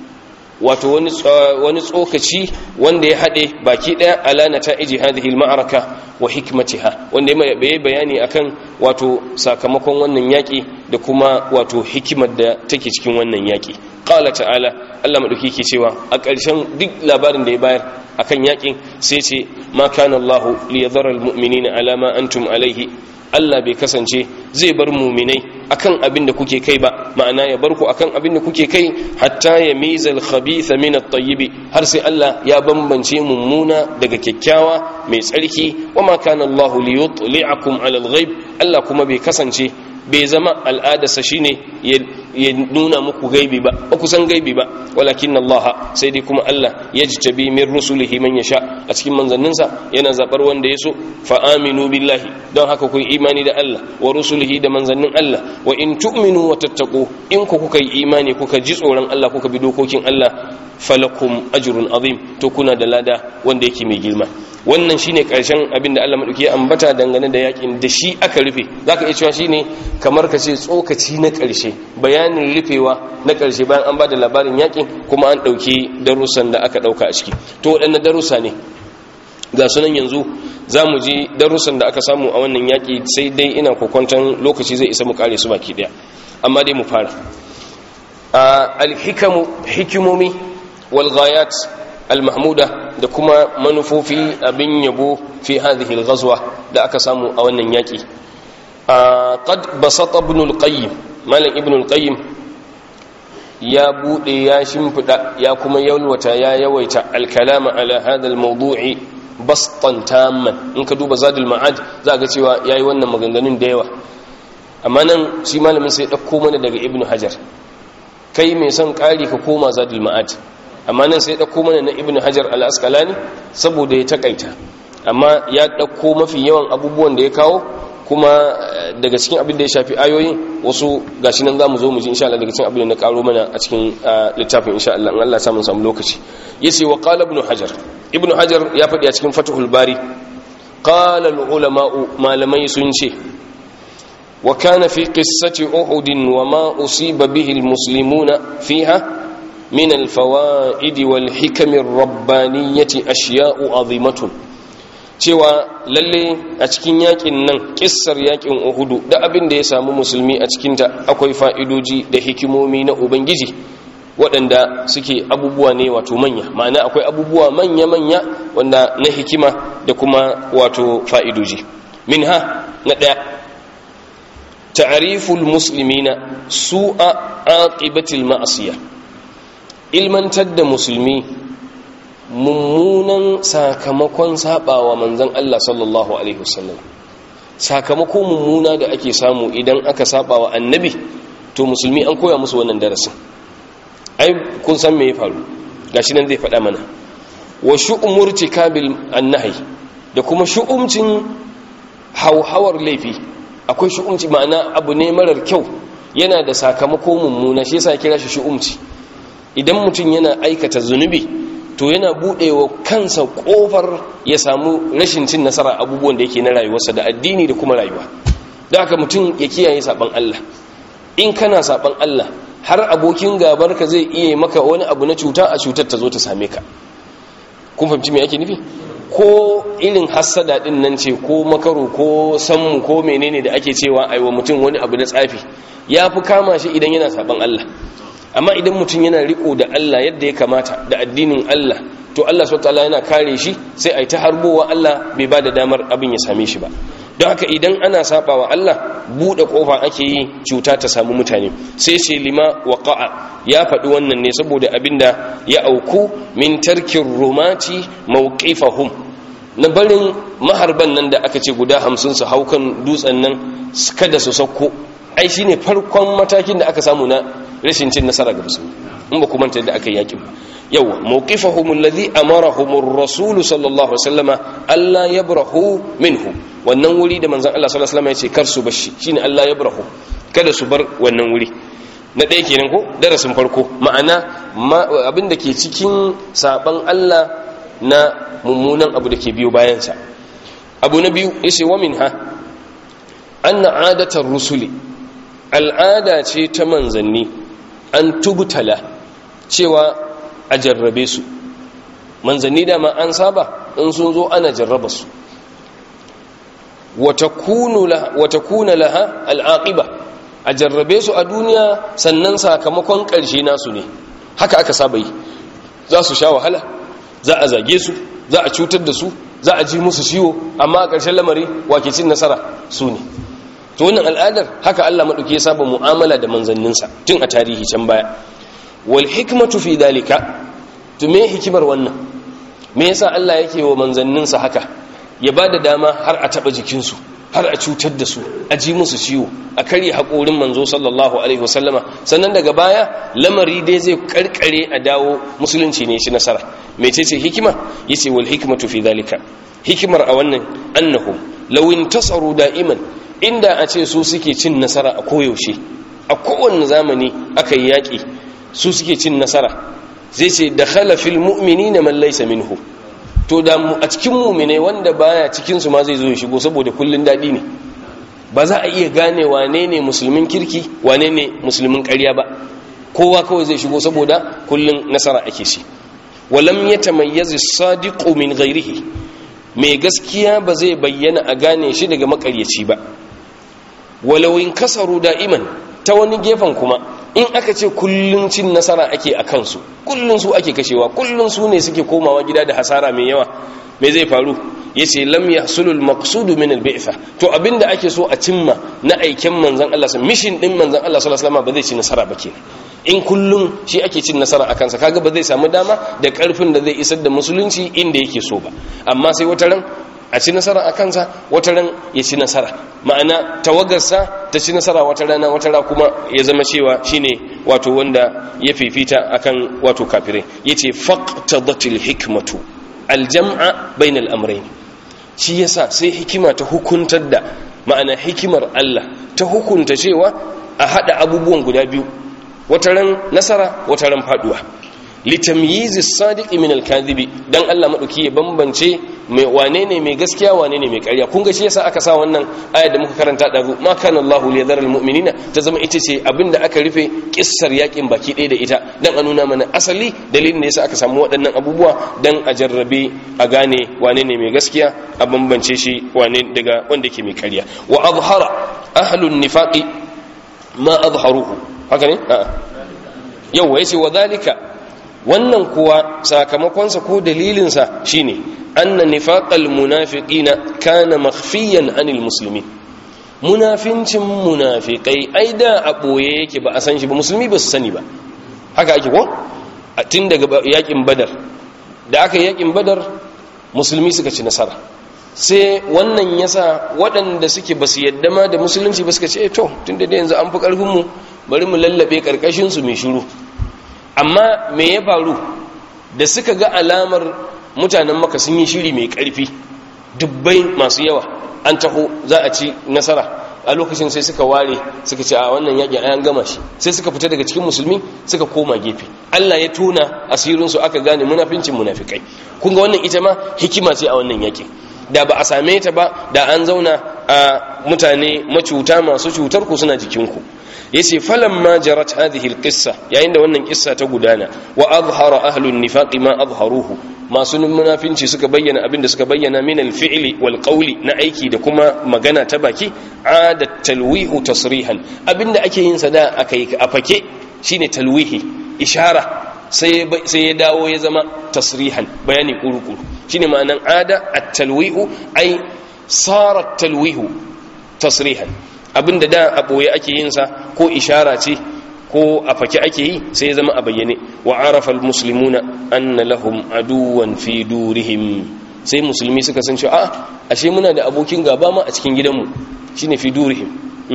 wato wani wani tsokaci wanda ya hade baki daya ala nata'iji hadhihi al-ma'araka wa hikmatiha wanda ya bayani akan wato sakamakon wannan yaki da kuma wato hikimar da take cikin wannan yaki qala ta'ala Allah madauki ke cewa a ƙarshen duk labarin da ya bayar akan yakin sai ce ma kana Allah li yadhara al-mu'minina ala ma antum alaihi Allah bai kasance zai bar muminai akan abin da kuke kai ba ma'ana ya bar ku akan abin da kuke kai hatta ya mizal khabitha min at-tayyib har sai Allah ya bambance mummuna daga kyakkyawa mai tsarki wa ma kana Allah li yutli'akum 'ala al-ghaib Allah kuma bai kasance bai zama al'adarsa shine ya nuna muku gaibi ba ba ku san gaibi ba walakin Allah sai dai kuma Allah ya jitabi min rusulihi man yasha a cikin manzanninsa yana zabar wanda ya so fa aminu billahi don haka ku imani da Allah wa rusulihi da manzannin Allah wa in tu'minu wa tattaqu in ku kuka yi imani kuka ji tsoron Allah kuka bi dokokin Allah falakum ajrun azim to kuna da lada wanda yake mai girma wannan shine karshen abin da Allah madauki ya ambata dangane da yakin da shi aka rufe zaka iya cewa shine kamar ka ce tsokaci na karshe bayanin rufewa na karshe bayan an bada labarin yakin kuma an dauki darussan da aka dauka a ciki to waɗannan darussa ne ga sunan yanzu za mu ji darussan da aka samu a wannan yaki sai dai ina kokwanton lokaci zai isa mu kare su baki daya amma dai mu fara alhikamu hikimomi walghayat almahmuda da kuma manufofi abin yabo fi hadhihi alghazwa da aka samu a wannan yaki qad basata ibn alqayyim malam ibn alqayyim ya bude ya shimfida ya kuma yalwata ya yawaita alkalama ala hadha almawdu'i bastan tamman in ka duba zadul ma'ad za ga cewa yayi wannan maganganun da yawa amma nan shi malamin sai dauko mana daga ibn hajar kai mai son kari ka koma zadul ma'ad amma nan sai ɗauko mana na ibn hajar al-asqalani saboda ya takaita amma ya ɗauko mafi yawan abubuwan da ya kawo kuma daga cikin abin da ya shafi ayoyin wasu gashi nan zamu zo mu ji insha Allah daga cikin abin da na karo mana a cikin littafin insha Allah in Allah ya samu samu lokaci yace wa qala ibn hajar ibn hajar ya faɗi a cikin fathul bari qala al ulama malamai sun ce wa kana fi qissati uhud wa ma usiba bihi al muslimuna fiha من الفوائد والحكم الربانية أشياء عظيمة cewa lalle a cikin yakin nan kissar yakin uhudu da abin da ya samu musulmi a cikinta akwai fa'idoji da hikimomi na ubangiji waɗanda suke abubuwa ne wato manya ma'ana akwai abubuwa manya-manya wanda na hikima da kuma wato fa'idoji min ha na ɗaya ta'ariful muslimina su'a aqibatil ma'asiyah ilmantar da musulmi mummunan sakamakon sabawa manzon Allah sallallahu alaihi wasallam sakamako mummuna da ake samu idan aka sabawa annabi to musulmi an koya musu wannan darasin ai kun san me ya faru gashi nan zai faɗa mana wa shu'umur tikabil annahi da kuma shu'umcin hauhawar laifi akwai shu'umci ma'ana abu ne marar kyau yana da sakamako mummuna shi yasa kira shi shu'umci idan mutum yana aikata zunubi to yana buɗewa kansa ƙofar ya samu rashin cin nasara abubuwan da yake na rayuwarsa da addini da kuma rayuwa da haka mutum ya kiyaye saɓan Allah in kana saɓan Allah har abokin gabarka zai iya maka wani abu na cuta a cutar ta zo ta same ka kun fahimci me ake nufi ko irin hassada din nan ce ko makaro ko sammu ko menene da ake cewa aiwa mutum wani abu na tsafi ya fi kama shi idan yana saɓan Allah amma idan mutum yana riko da Allah yadda ya kamata da addinin Allah to Allah subhanahu yana kare shi sai ai ta harbowa Allah bai ba da damar abin ya same shi ba don haka idan ana sabawa Allah bude kofa ake yi cuta ta samu mutane sai ce lima waqa'a ya faɗi wannan ne saboda abinda ya auku min tarkin rumati mawqifahum na barin maharban nan da aka ce guda hamsin su haukan dutsen nan kada su sauko ai shine farkon matakin da aka samu na rashin cin nasara ga musulmi in ba kuma da aka yaki ba yawa mawqifahum alladhi amarahum ar-rasul sallallahu alaihi wasallama alla yabrahu minhu wannan wuri da manzon Allah sallallahu alaihi wasallama yace kar su bashi shine alla yabrahu kada su bar wannan wuri na ɗaya kenan ko darasin farko ma'ana abin da ke cikin saban Allah na mummunan abu da ke biyo bayansa abu na biyu yace wa minha anna adatar rusuli al'ada ce ta manzanni an tubutala cewa a jarrabe su manzanni dama an saba in sun zo ana jarraba su wata kuna laha al'aƙiba a jarrabe su a duniya sannan sakamakon ƙarshe nasu ne haka aka saba yi za su sha wahala za a zage su za a cutar da su za a ji musu ciwo amma a ƙarshen lamari wake cin nasara su ne to wannan al'adar haka Allah maɗauki ya saba mu'amala da manzanninsa tun a tarihi can baya wal hikmatu fi dalika to me hikimar wannan me yasa Allah yake wa manzanninsa haka ya bada dama har a taba jikinsu har a cutar da su a ji musu ciwo a karya haƙorin manzo sallallahu alaihi wasallama sannan daga baya lamari dai zai karkare a dawo musulunci ne shi nasara mecece hikima yace wal hikmatu fi dalika hikimar a wannan annahum law intasaru da'iman inda a ce su suke cin nasara a koyaushe a kowane zamani aka yi yaƙi su suke cin nasara zai ce da khalafil mu'mini na mallaisa minhu to da a cikin mumine wanda baya cikinsu ma zai zo ya shigo saboda kullun daɗi ne ba za a iya gane wane ne musulmin kirki wane ne musulmin ƙarya ba kowa kawai zai shigo saboda kullun nasara ake shi walam yatamayyazu sadiqu min ghairihi mai gaskiya ba zai bayyana a gane shi daga makaryaci ba walawin kasaru da'iman ta wani gefen kuma in aka ce kullun cin nasara ake a kansu kullun su ake kashewa kullun su ne suke komawa gida da hasara mai yawa me zai faru yace lam yahsulul maqsudu min al-bi'tha to abinda ake so a cimma na aiken manzon Allah mission din manzon Allah sallallahu alaihi wasallam ba zai ci nasara ba kenan in kullum shi ake cin nasara a kansa kaga ba zai samu dama da karfin da zai isar da musulunci inda yake so ba amma sai wata ran a ci nasara a kansa wata ran ya ci nasara ma'ana tawagarsa ta ci nasara wata rana wata rana kuma ya zama cewa shine wato wanda ya fifita akan wato kafirai yace faqtadatil hikmatu aljam'a bainal amrayn shi yasa sai hikima ta hukuntar da ma'ana hikimar Allah ta hukunta cewa a hada abubuwan guda biyu wataran nasara wataran faduwa litamyizi sadiqi min al-kadhibi dan Allah madauki ya bambance mai wane ne mai gaskiya wane ne mai ƙarya kun ga shi yasa aka sa wannan ayar da muka karanta da ma kana Allahu liyadhara al-mu'minina ta zama ita ce abinda aka rufe kissar yakin baki ɗaya da ita dan a nuna mana asali dalilin da yasa aka samu waɗannan abubuwa dan a jarrabe a gane wane ne mai gaskiya a bambance shi wane daga wanda ke mai ƙarya wa azhara ahlun nifaqi ma azharuhu haka ne a'a yau yace wa zalika wannan kuwa sakamakonsa ko dalilinsa shine anna nifaqal munafiqina kana makhfiyan anil muslimin munafincin munafikai ai da a boye yake ba a san shi ba musulmi ba su sani ba haka ake ko tun daga yakin badar da aka yakin badar musulmi suka ci nasara sai wannan yasa waɗanda suke ba su yadda ma da musulunci ba suka ce to tun da yanzu an fi ƙarfinmu bari mu lallabe ƙarƙashinsu mai shiru amma me ya faru da suka ga alamar mutanen maka sun yi shiri mai ƙarfi dubbai masu yawa an taho za a ci nasara a lokacin sai suka ware suka ce a wannan yaƙi an gama shi sai suka fita daga cikin musulmi suka koma gefe Allah ya tona asirinsu aka gane munafincin munafikai kun ga wannan ita ma hikima ce a wannan yaƙin da ba a same ta ba da an zauna a mutane macuta masu cutar ku suna jikinku yace falamma jarat hadhihi alqissa yayin da wannan kissa ta gudana wa azhara ahlun nifaqi ma azharuhu masu munafinci suka bayyana abin da suka bayyana min alfi'li wal qawli na aiki da kuma magana ta baki adat talwihu tasrihan abinda ake yin sa da akai a fake shine talwihi ishara sai ya dawo ya zama tasrihan bayani kurukuru shine ma'anan ada at-talwihu ay sara at-talwihu tasrihan abinda da a boye ake yin sa ko ishara ce ko a fake ake yi sai ya zama a bayyane wa arafa al-muslimuna anna lahum aduwan fi durihim sai musulmi suka san cewa a ashe muna da abokin gaba ma a cikin gidanmu shine fi durihim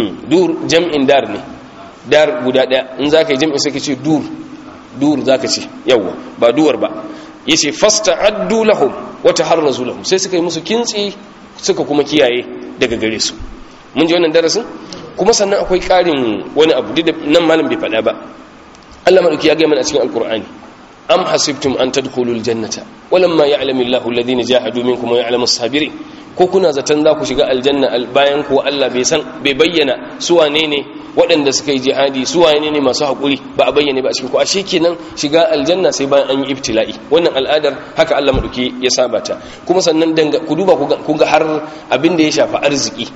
dur jam'in dar ne dar guda daya in zaka yi jam'in sai ka ce dur dur zaka ce yawa ba duwar ba yace fasta'addu lahum wa taharrazu lahum sai suka yi musu kintsi suka kuma kiyaye daga gare su mun ji wannan darasin kuma sannan akwai ƙarin wani abu duk da nan malam bai faɗa ba Allah madauki ya ga mana a cikin alqur'ani am hasibtum an tadkhulul jannata walamma ya'lamu Allahu alladhina jahadu minkum wa ya'lamu as-sabirin ko kuna zaton za ku shiga aljanna bayan kuwa Allah bai san bai bayyana su wane ne waɗanda suka yi jihadi su wane ne masu haƙuri ba a bayyane ba a cikin ku ashe kenan shiga aljanna sai bayan an yi ibtila'i wannan al'adar haka Allah madauki ya saba ta kuma sannan danga ku duba ku ga har abin da ya shafi arziki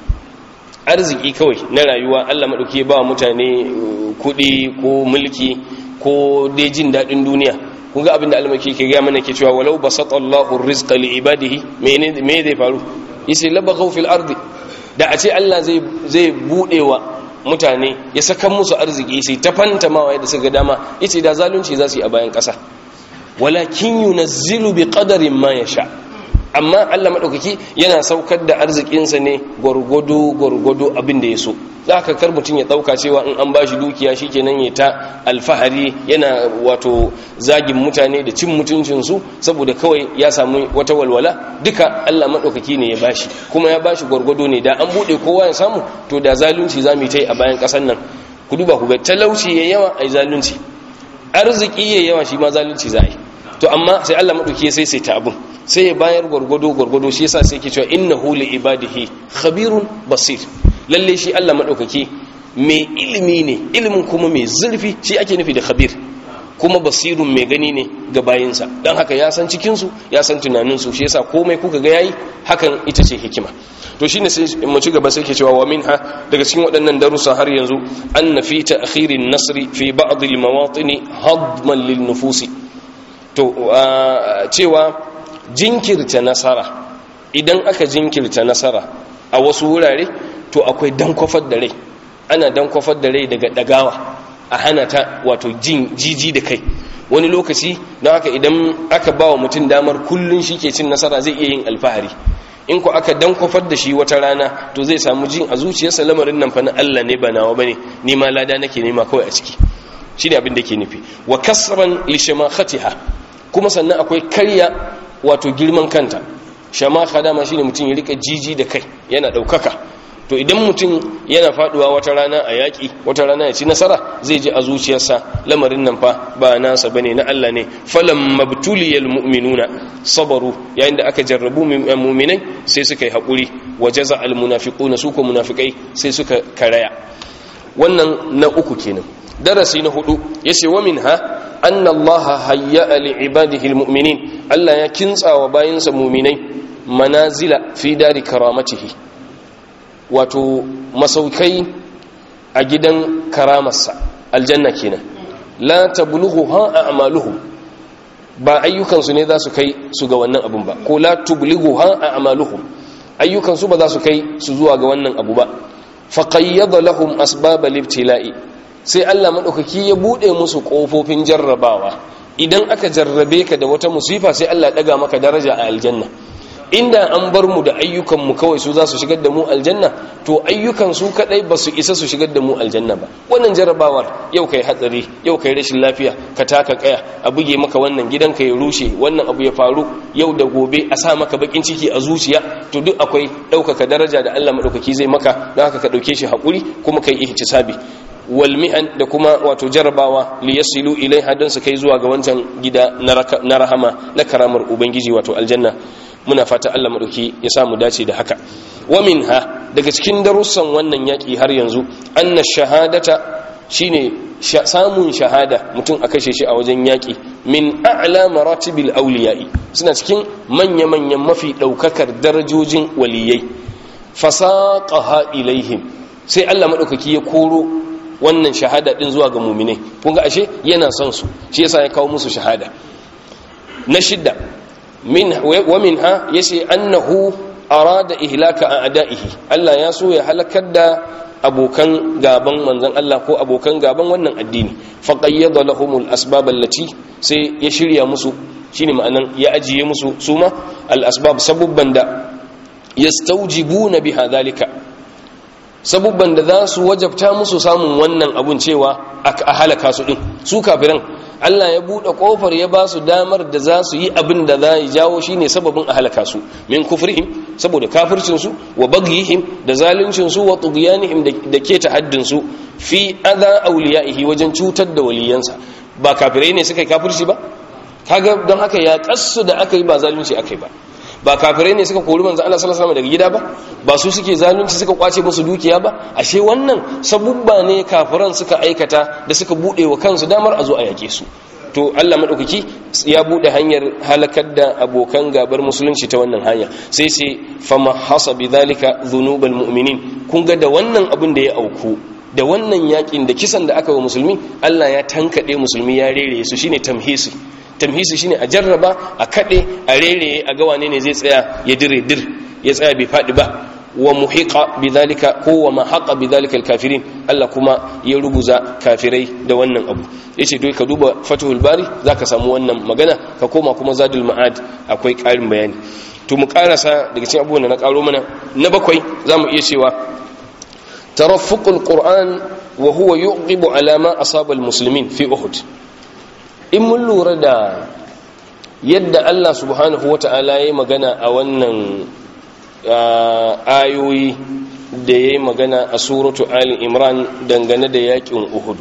arziki kawai na rayuwa Allah madauki ya ba mutane kuɗi ko mulki ko dai jin daɗin duniya kun ga abin da almaki ke gaya mana ke cewa walau basata Allahu rizqa li ibadihi me me zai faru yace labaghaw fil ardi da a ce Allah zai zai budewa mutane ya saka musu arziki sai ta fantamawa yadda suka dama yace da zalunci za su yi a bayan ƙasa walakin yunazzilu bi qadarin ma yasha amma Allah madaukaki yana saukar da arzikinsa ne gurgudu gurgudu abin da ya so zaka kar mutun ya dauka cewa in an bashi dukiya shikenan ya ta alfahari yana wato zagin mutane da cin mutuncin su saboda kawai ya samu wata walwala duka Allah madaukaki ne ya bashi kuma ya bashi gurgudu ne da an bude kowa ya samu to da zalunci zamu yi a bayan kasan nan ku duba ku ga talauci yayi yawa ai zalunci arziki yayi yawa shi ma zalunci za a yi to amma sai Allah madauki sai sai ta abun sai ya bayar gwargwado gwargwado shi yasa sai ke cewa innahu li ibadihi khabirun basir lalle shi Allah madaukaki mai ilimi ne ilimin kuma mai zurfi shi ake nufi da khabir kuma basirun mai gani ne ga bayinsa don haka ya san cikin su ya san tunanin su shi yasa komai kuka ga yayi hakan ita ce hikima to shine sai mu ci gaba sai ke cewa wa minha daga cikin waɗannan darussa har yanzu anna fi ta'khirin nasri fi ba'd al-mawatin hadman lin nufusi to cewa jinkirta nasara idan aka jinkirta nasara a wasu wurare to akwai dankwafar da rai ana dankwafar da rai daga dagawa a hana ta wato jin jiji da kai wani lokaci don haka idan aka ba wa mutum damar kullum shi ke cin nasara zai iya yin alfahari in ku aka dankwafar da shi wata rana to zai samu jin a zuciyarsa lamarin nan fa na Allah ne ba nawa bane ni ma lada nake nema kawai a ciki shine abin da ke nufi wa kasran li shamakhatiha kuma sannan akwai karya wato girman kanta shamaka dama shine mutum ya rika jiji da kai yana daukaka to idan mutum yana faduwa wata rana a yaƙi wata rana ya ci nasara zai ji a zuciyarsa lamarin nan fa ba nasa bane na Allah ne falam mabtuliyal mu'minuna sabaru yayin da aka jarrabu mu'minai sai suka yi hakuri wajaza al munafiquna su ko munafikai sai suka karaya wannan na uku kenan darasi na hudu yace wa minha anna Allah hayya li ibadihi al mu'minin Allah ya kintsawa bayinsa mu'minai manazila fi dari karamatihi wato masaukai a gidan karamarsa aljanna kenan la tablughu ha a'maluhum ba ayyukansu ne za su kai su ga wannan abun ba ko la tublighu ha a'maluhum ayyukansu ba za su kai su zuwa ga wannan abu ba faqayyada lahum asbabal ibtila'i sai Allah madaukaki ya bude musu kofofin jarrabawa idan aka jarrabe ka da wata musifa sai Allah daga maka daraja a aljanna inda an bar mu da ayyukanmu kawai su za su shigar da mu aljanna to ayyukan su kadai ba su isa su shigar da mu aljanna ba wannan jarabawar yau kai hatsari yau kai rashin lafiya ka taka kaya a buge maka wannan gidanka ya rushe wannan abu ya faru yau da gobe a sa maka bakin ciki a zuciya to duk akwai ɗaukaka daraja da Allah madaukaki zai maka don haka ka ɗauke shi haƙuri kuma kai ihtisabi wal mi'an da kuma wato jarabawa li yasilu ilaiha don su kai zuwa ga wancan gida na rahama na karamar ubangiji wato aljanna muna fata Allah madauki ya samu dace da haka wa minha daga cikin darussan wannan yaki har yanzu anna shahadata shine samun shahada mutum a kashe shi a wajen yaki min a'la maratibil awliya'i suna cikin manya manyan mafi daukakar darajojin waliyai fasaqaha ilaihim sai Allah madaukaki ya koro wannan shahada din zuwa ga mu'minai kun ga ashe yana son su shi yasa ya kawo musu shahada na shidda min wa minha yace annahu arada ihlaka a'da'ihi Allah ya so ya halakar da abokan gaban manzon Allah ko abokan gaban wannan addini faqayyada lahumul asbab allati sai ya shirya musu shine ma'anan ya ajiye musu suma al asbab sabubban da yastawjibuna biha dhalika sabubban da za su wajabta musu samun wannan abun cewa a halaka su din su kafiran Allah ya buɗe ƙofar ya ba su damar da za su yi abin da za yi jawo shi ne sababin a halaka su min kufrihim saboda kafircinsu wa bagyihim da zaluncinsu wa tughyanihim da ke haddinsu fi adha awliyaihi wajen cutar da waliyansa ba kafirai ne suka yi kafirci ba kaga don haka ya kassu da aka yi ba zalunci aka yi ba ba kafirai ne suka kori manzo Allah sallallahu alaihi wasallam daga gida ba ba su suke zalunci suka kwace musu dukiya ba ashe wannan sabubba ne kafiran suka aikata da suka bude wa kansu damar a zo a yake su to Allah madaukaki ya bude hanyar halakar da abokan gabar musulunci ta wannan hanya sai sai fama hasabi zalika dhunubal mu'minin kun ga da wannan abin da ya auku da wannan yakin da kisan da aka wa musulmi Allah ya tankade musulmi ya rere su shine tamhisi tamhisi shine a jarraba a kade a rere a ga wane ne zai tsaya ya dire dir ya tsaya bai fadi ba wa muhiqa bidhalika ko wa mahaqa bidhalika alkafirin Allah kuma ya ruguza kafirai da wannan abu yace dai ka duba fathul bari zaka samu wannan magana ka koma kuma zadul ma'ad akwai karin bayani to mu karasa daga cikin abubuwan da na karo mana na bakwai zamu iya cewa taraffuqul qur'an wa huwa yuqibu ala ma asaba almuslimin fi uhud in mun lura da yadda Allah subhanahu wata'ala ya magana a wannan ayoyi da ya yi magana a suratu Ali Imran dangane da yakin Uhudu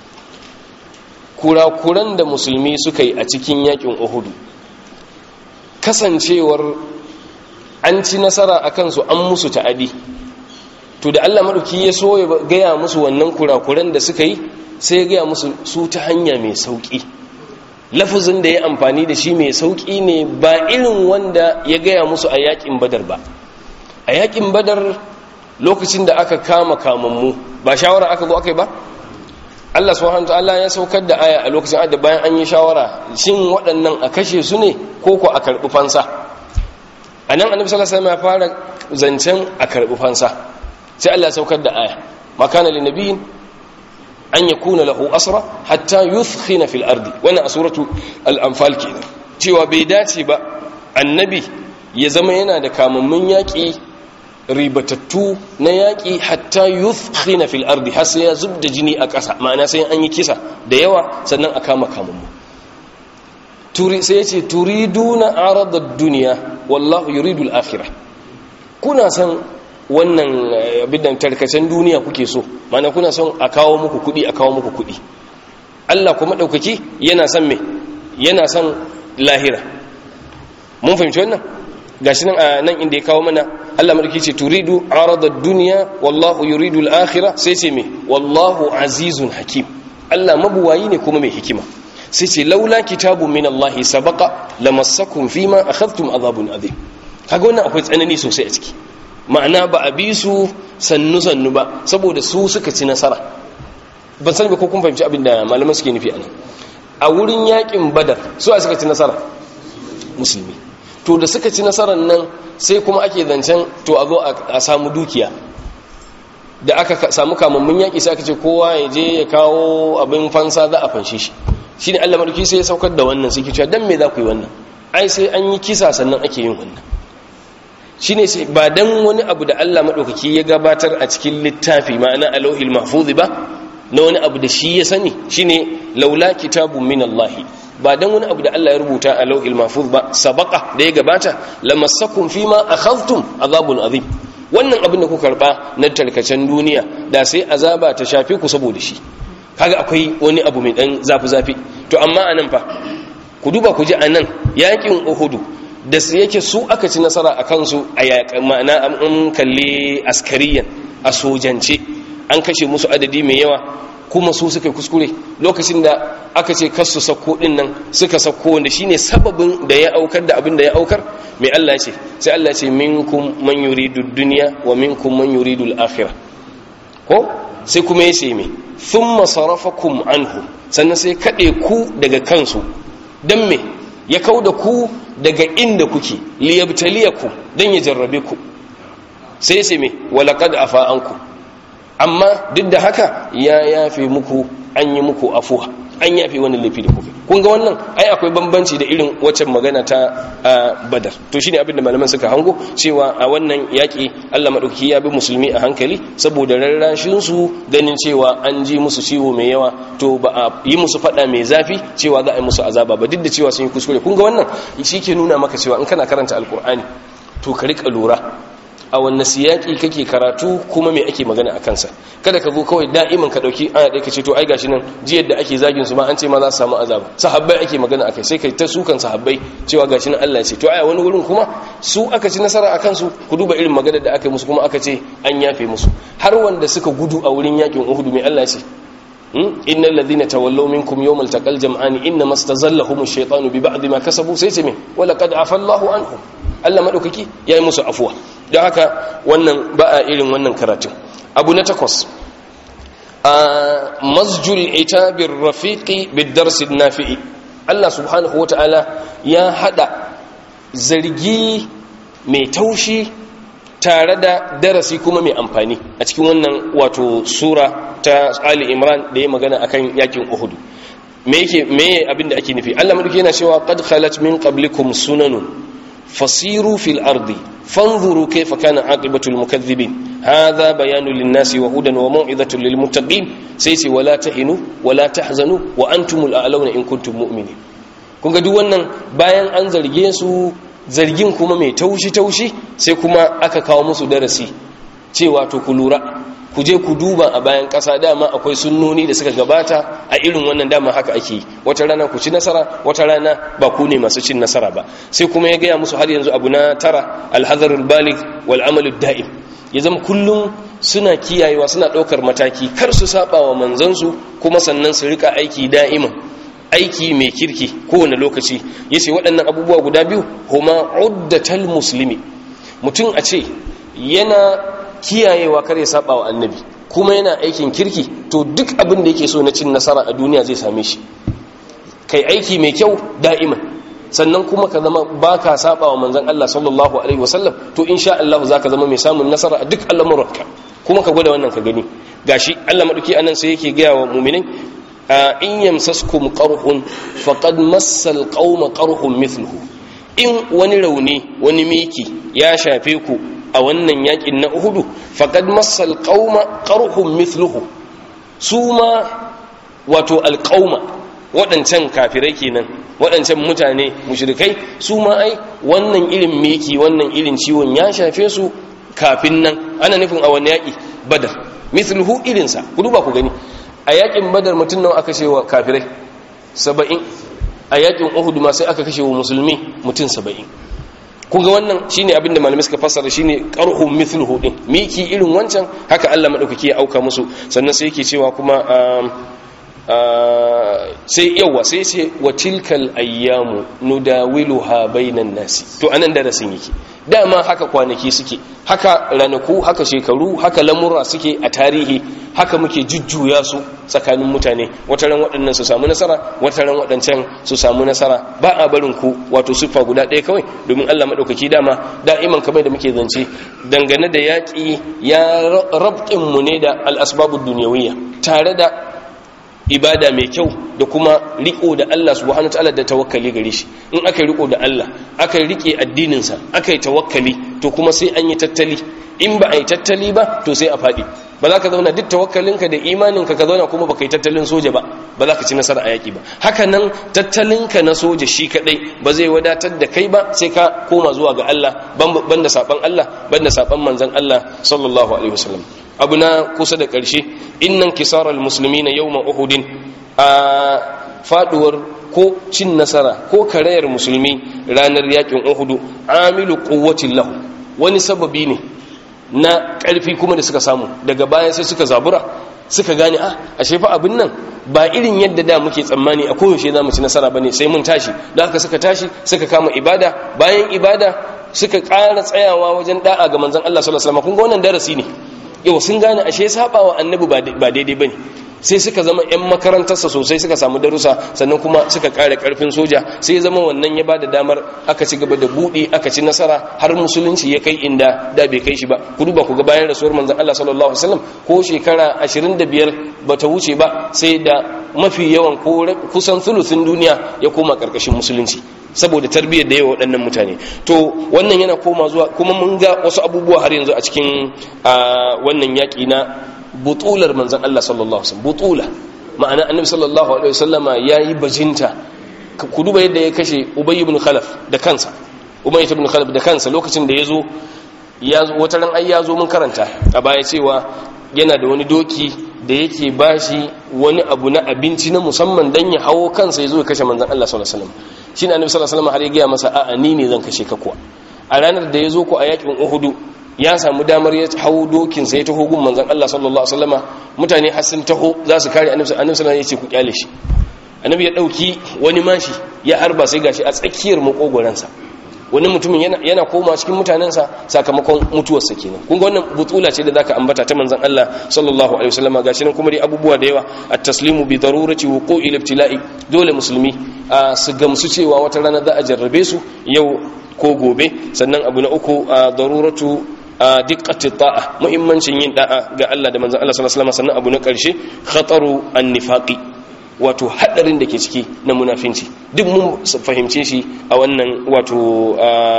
kurakuran da musulmi suka yi a cikin yakin Uhudu kasancewar an ci nasara a kansu an musu ta'adi to da Allah maɗauki ya so ya gaya musu wannan kurakuran da suka yi sai ya gaya musu su ta hanya mai sauƙi lafazin da ya amfani da shi mai sauƙi ne ba irin wanda ya gaya musu a yakin badar ba a yakin badar lokacin da aka kama kamammu ba shawara aka zo aka yi ba Allah subhanahu ta'ala ya saukar da aya a lokacin da bayan an yi shawara shin waɗannan a kashe su ne ko ko a karɓi fansa a nan annabi sallallahu alaihi wasallam ya fara zancen a karɓi fansa sai Allah ya saukar da aya makana lin nabiyyin an yakuna lahu asra hatta yuthkhina fil ardi wannan a suratu al-anfal kenan cewa bai dace ba annabi ya zama yana da kamammun yaƙi ribatattu na yaƙi hatta yuthkhina fil ardi har sai ya zubda jini a ƙasa ma'ana sai an yi kisa da yawa sannan a kama kamammu turi sai ya ce turiduna aradad dunya wallahu yuridu al-akhirah kuna san wannan abin da tarkacen duniya kuke so mana kuna son a kawo muku kuɗi a kawo muku kuɗi Allah kuma ɗaukaki yana son me yana son lahira mun fahimci wannan gashi nan a nan inda ya kawo mana Allah madauki ce turidu arada dunya wallahu yuridu al-akhirah sai ce me wallahu azizun hakim Allah mabuwayi ne kuma mai hikima sai ce laula kitabun min Allah sabaqa lamassakum fima akhadhtum adhabun adhim kaga wannan akwai tsanani sosai a ciki ma'ana ba a bi su sannu sannu ba saboda su suka ci nasara ban sani ba ko kun fahimci abin da malaman suke nufi anan a wurin yakin badar su suka ci nasara musulmi to da suka ci nasarar nan sai kuma ake zancen to a zo a samu dukiya da aka samu kamammun yaƙi sai aka ce kowa ya je ya kawo abin fansa za a fanshe shi shi ne allah maɗauki sai ya saukar da wannan sai ke cewa don me za ku yi wannan ai sai an yi kisa sannan ake yin wannan shi ne ba don wani abu da allah maɗaukaki ya gabatar a cikin littafi ma'ana alauhil mahfuzi ba na wani abu da shi ya sani shi ne laula kitabun min allahi ba dan wani abu da Allah ya rubuta a lauhil mahfuz ba sabaqa da ya gabata lamassakum fima akhadhtum azabun azim wannan abin da kuka karba na tarkacen duniya da sai azaba ta shafe ku saboda shi kaga akwai wani abu mai dan zafi zafi to amma anan fa ku duba ku ji anan yakin uhudu da su yake su aka ci nasara a kansu a ma'ana an kalle askariyan a sojance an kashe musu adadi mai yawa kuma su suka kuskure lokacin da aka ce kasu sakko din nan suka sakko wanda shine sababin da ya aukar da abin da ya aukar mai Allah ce sai Allah ce minkum man yuridu dunya wa minkum man yuridu al-akhirah ko sai kuma yace me thumma sarafakum anhu sannan sai kade ku daga kansu dan me ya kauda ku daga inda kuke liyabtaliyakum dan ya jarrabe ku sai yace me walaqad afa ankum amma duk da haka ya yafe muku an yi muku afuwa an yafe wani laifi da kuka kun ga wannan ai akwai bambanci da irin waccan magana ta badar to shine abin da malaman suka hango cewa a wannan yaki Allah madauki ya bi musulmi a hankali saboda rarrashin su ganin cewa an ji musu ciwo mai yawa to ba a yi musu fada mai zafi cewa za a yi musu azaba ba duk da cewa sun yi kuskure kun ga wannan shi ke nuna maka cewa in kana karanta alkur'ani to ka rika lura a wanne siyaki kake karatu kuma me ake magana a kansa kada ka zo kawai da'iman ka dauki aya ɗaya ka ce to ai gashi nan jiyar da ake zagin su ma an ce ma za su samu azaba sahabbai ake magana akai sai kai ta sukan sahabbai cewa gashi nan Allah ya ce to aya wani wurin kuma su aka ci nasara akan su ku duba irin magana da aka yi musu kuma aka ce an yafe musu har wanda suka gudu a wurin yakin Uhud mai Allah ya ce innal ladhina tawallaw minkum yawmal taqal jam'ani inma stazallahum ash-shaytanu bi ba'd ma kasabu sai ce me wala qad afa Allahu anhum Allah madaukaki yayi musu afuwa don haka wannan ba a irin wannan karatun abu na takwas a masjul itabir rafiqi bidarsin nafi'i Allah subhanahu wata'ala ya hada zargi mai taushi tare da darasi kuma mai amfani a cikin wannan wato sura ta Ali Imran da ya magana akan yakin Uhud me yake me abinda ake nufi Allah madauki yana cewa qad khalat min qablikum sunanun fasiru fil ardi fanzuru kayfa kana aqibatul mukaththibin hadha bayanun lin-nasi wa hudan wa mau'izatun lil-muttaqin sai ce wala tahinu wala tahzanu wa antumul a'launa in kuntum mu'minin kun ga duk wannan bayan an zarge su zargin kuma mai taushi taushi sai kuma aka kawo musu darasi cewa to ku lura ku je ku duba a bayan ƙasa dama akwai sunnoni da suka gabata a irin wannan dama haka ake yi wata rana ku ci nasara wata rana ba ku ne masu cin nasara ba sai kuma ya gaya musu har yanzu abu na tara alhazarul balig wal amalud da'im ya zama kullum suna kiyayewa suna ɗaukar mataki kar su saba wa manzansu kuma sannan su rika aiki da'iman aiki mai kirki kowane lokaci yace waɗannan abubuwa guda biyu huma uddatal muslimi mutum a ce yana kiyayewa kar ya saba wa annabi kuma yana aikin kirki to duk abin da yake so na cin nasara a duniya zai same shi kai aiki mai kyau da'iman sannan kuma ka zama baka saba wa manzon Allah sallallahu alaihi wasallam to insha Allah zaka zama mai samun nasara a duk al'amuranka kuma ka gwada wannan ka gani gashi Allah madauki anan sai yake gaya wa mu'minin in yamsaskum qarhun faqad massal qauma qarhun mithluhu in wani rauni wani miki ya shafe ku a wannan yakin na uhudu faqad massal qauma qarhum mithluhu su ma wato alqauma waɗancan kafirai kenan waɗancan mutane mushrikai su ma ai wannan irin miki wannan irin ciwon ya shafe su kafin nan ana nufin a wani yaki badar mithluhu irinsa ku duba ku gani a yakin badar mutum nawa aka wa kafirai saba'in a yakin uhud ma sai aka kashe wa musulmi mutum saba'in kun ga wannan shine abin da malamai suka fassara shine qarhum mithluhu din miki irin wancan haka Allah madaukaki ya auka musu sannan sai yake cewa kuma sai yawa sai ce wa tilkal ayyamu nudawiluha bainan nasi to anan darasin yake dama haka kwanaki suke haka ranaku haka shekaru haka lamurra suke a tarihi haka muke jujjuya su tsakanin mutane wataran waɗannan su samu nasara wataran waɗancan su samu nasara ba a barin ku wato siffa guda ɗaya kawai domin Allah maɗaukaki dama da'iman kamar da muke zance dangane da yaƙi ya rabtin mu ne da al'asbabud duniyawiyya tare da ibada mai kyau da kuma riko da Allah subhanahu wataala da tawakkali gare shi in aka riko da Allah aka rike addinin sa aka yi tawakkali to kuma sai an yi tattali in ba a yi tattali ba to sai a fadi ba za ka zauna duk tawakkalinka da imaninka ka zauna kuma baka yi tattalin soja ba ba za ka ci nasara a yaki ba haka nan tattalinka na soja shi kadai ba zai wadatar da kai ba sai ka koma zuwa ga Allah banda saban Allah banda saban manzon Allah sallallahu alaihi wasallam abu na kusa da ƙarshe innan kisarar musulmi na yau uhudin a faduwar ko cin nasara ko karayar musulmi ranar yakin uhudu amilu kuwacin lahu wani sababi ne na ƙarfi kuma da suka samu daga baya sai suka zabura suka gane a ashe fa abin nan ba irin yadda da muke tsammani a koyaushe za mu ci nasara bane sai mun tashi da haka suka tashi suka kama ibada bayan ibada suka ƙara tsayawa wajen da'a ga manzon Allah sallallahu alaihi wasallam kun ga wannan darasi ne yau sun gane ashe saba wa annabi ba daidai bane sai suka zama yan makarantarsa sosai suka samu darussa sannan kuma suka kare karfin soja sai ya zama wannan ya bada damar aka ci gaba da buɗe aka ci nasara har musulunci ya kai inda da bai kai shi ba ku duba ku ga bayan rasuwar manzon Allah sallallahu alaihi wasallam ko shekara 25 bata wuce ba sai da mafi yawan ko kusan thuluthin duniya ya koma karkashin musulunci saboda tarbiyyar da yawa waɗannan mutane to wannan yana koma zuwa kuma mun ga wasu abubuwa har yanzu a cikin wannan yaƙi na butular manzan Allah sallallahu alaihi wasallam butula ma'ana annabi sallallahu alaihi wasallama yayi bajinta ku duba yadda ya kashe ubay ibn khalaf da kansa ubay ibn khalaf da kansa lokacin da yazo ya wata ran ai yazo mun karanta a baya cewa yana da wani doki da yake bashi wani abu na abinci na musamman dan ya hawo kansa yazo ya kashe manzan Allah sallallahu alaihi wasallam shine annabi sallallahu alaihi wasallam har ya ga masa a'a ni ne zan kashe ka kuwa a ranar da yazo ku a yakin uhudu ya samu damar ya hau dokinsa ya taho gun manzan Allah sallallahu Alaihi wasallama mutane har sun taho za su kare annabi sallallahu ya ce ku kyale shi annabi ya dauki wani mashi ya harba sai gashi a tsakiyar makogoransa wani mutumin yana, yana koma cikin mutanensa sakamakon mutuwarsa kenan kun ga wannan butula ce da zaka ambata ta manzan Allah sallallahu alaihi wasallama gashi nan kuma dai abubuwa da yawa at-taslimu bi darurati wuqu'i al-ibtila'i dole musulmi su gamsu cewa wata rana za a jarrabe su yau ko gobe sannan abu na uku daruratu a dikkati ta'a muhimmancin yin da'a ga Allah da manzon Allah sallallahu alaihi wasallam sannan abu na karshe khataru an-nifaqi wato hadarin da ke ciki na munafinci duk mun fahimce shi a wannan wato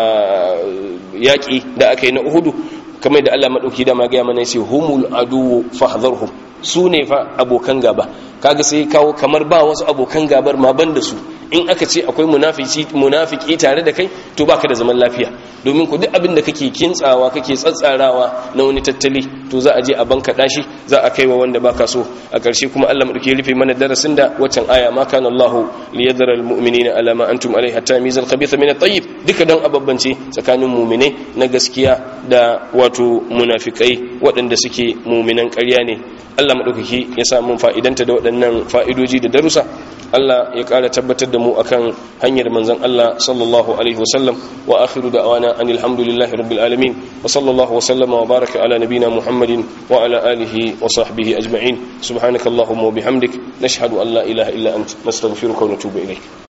yaki da aka yi na Uhudu kamar da Allah madauki da ma ga mana yace humul adu fahdharhum su ne fa abokan gaba kaga sai kawo kamar ba wasu abokan gabar ma ban da su in aka ce akwai munafiki munafiki tare da kai to baka da zaman lafiya domin ku duk abin da kake kintsawa kake tsatsarawa na wani tattali to za a je a banka dashi za a kaiwa wanda baka so a ƙarshe kuma Allah madauke rufe mana darasin da waccan aya ma kana Allahu liyadhara almu'minina ala ma antum alayhi hatta mizal khabitha min at-tayyib duka dan ababbance tsakanin mu'mine na gaskiya da wato munafikai waɗanda suke mu'minan ƙarya ne Allah madaukaki ya sa mun fa'idanta da waɗannan fa'idoji da darussa Allah ya ƙara tabbatar da mu akan hanyar manzon Allah sallallahu alaihi wasallam wa akhiru da'wana anil hamdulillahi rabbil alamin wa sallallahu wa sallama wa baraka ala nabina Muhammadin wa ala alihi wa sahbihi ajma'in subhanakallahumma wa bihamdik nashhadu an la ilaha illa anta nastaghfiruka wa natubu ilayk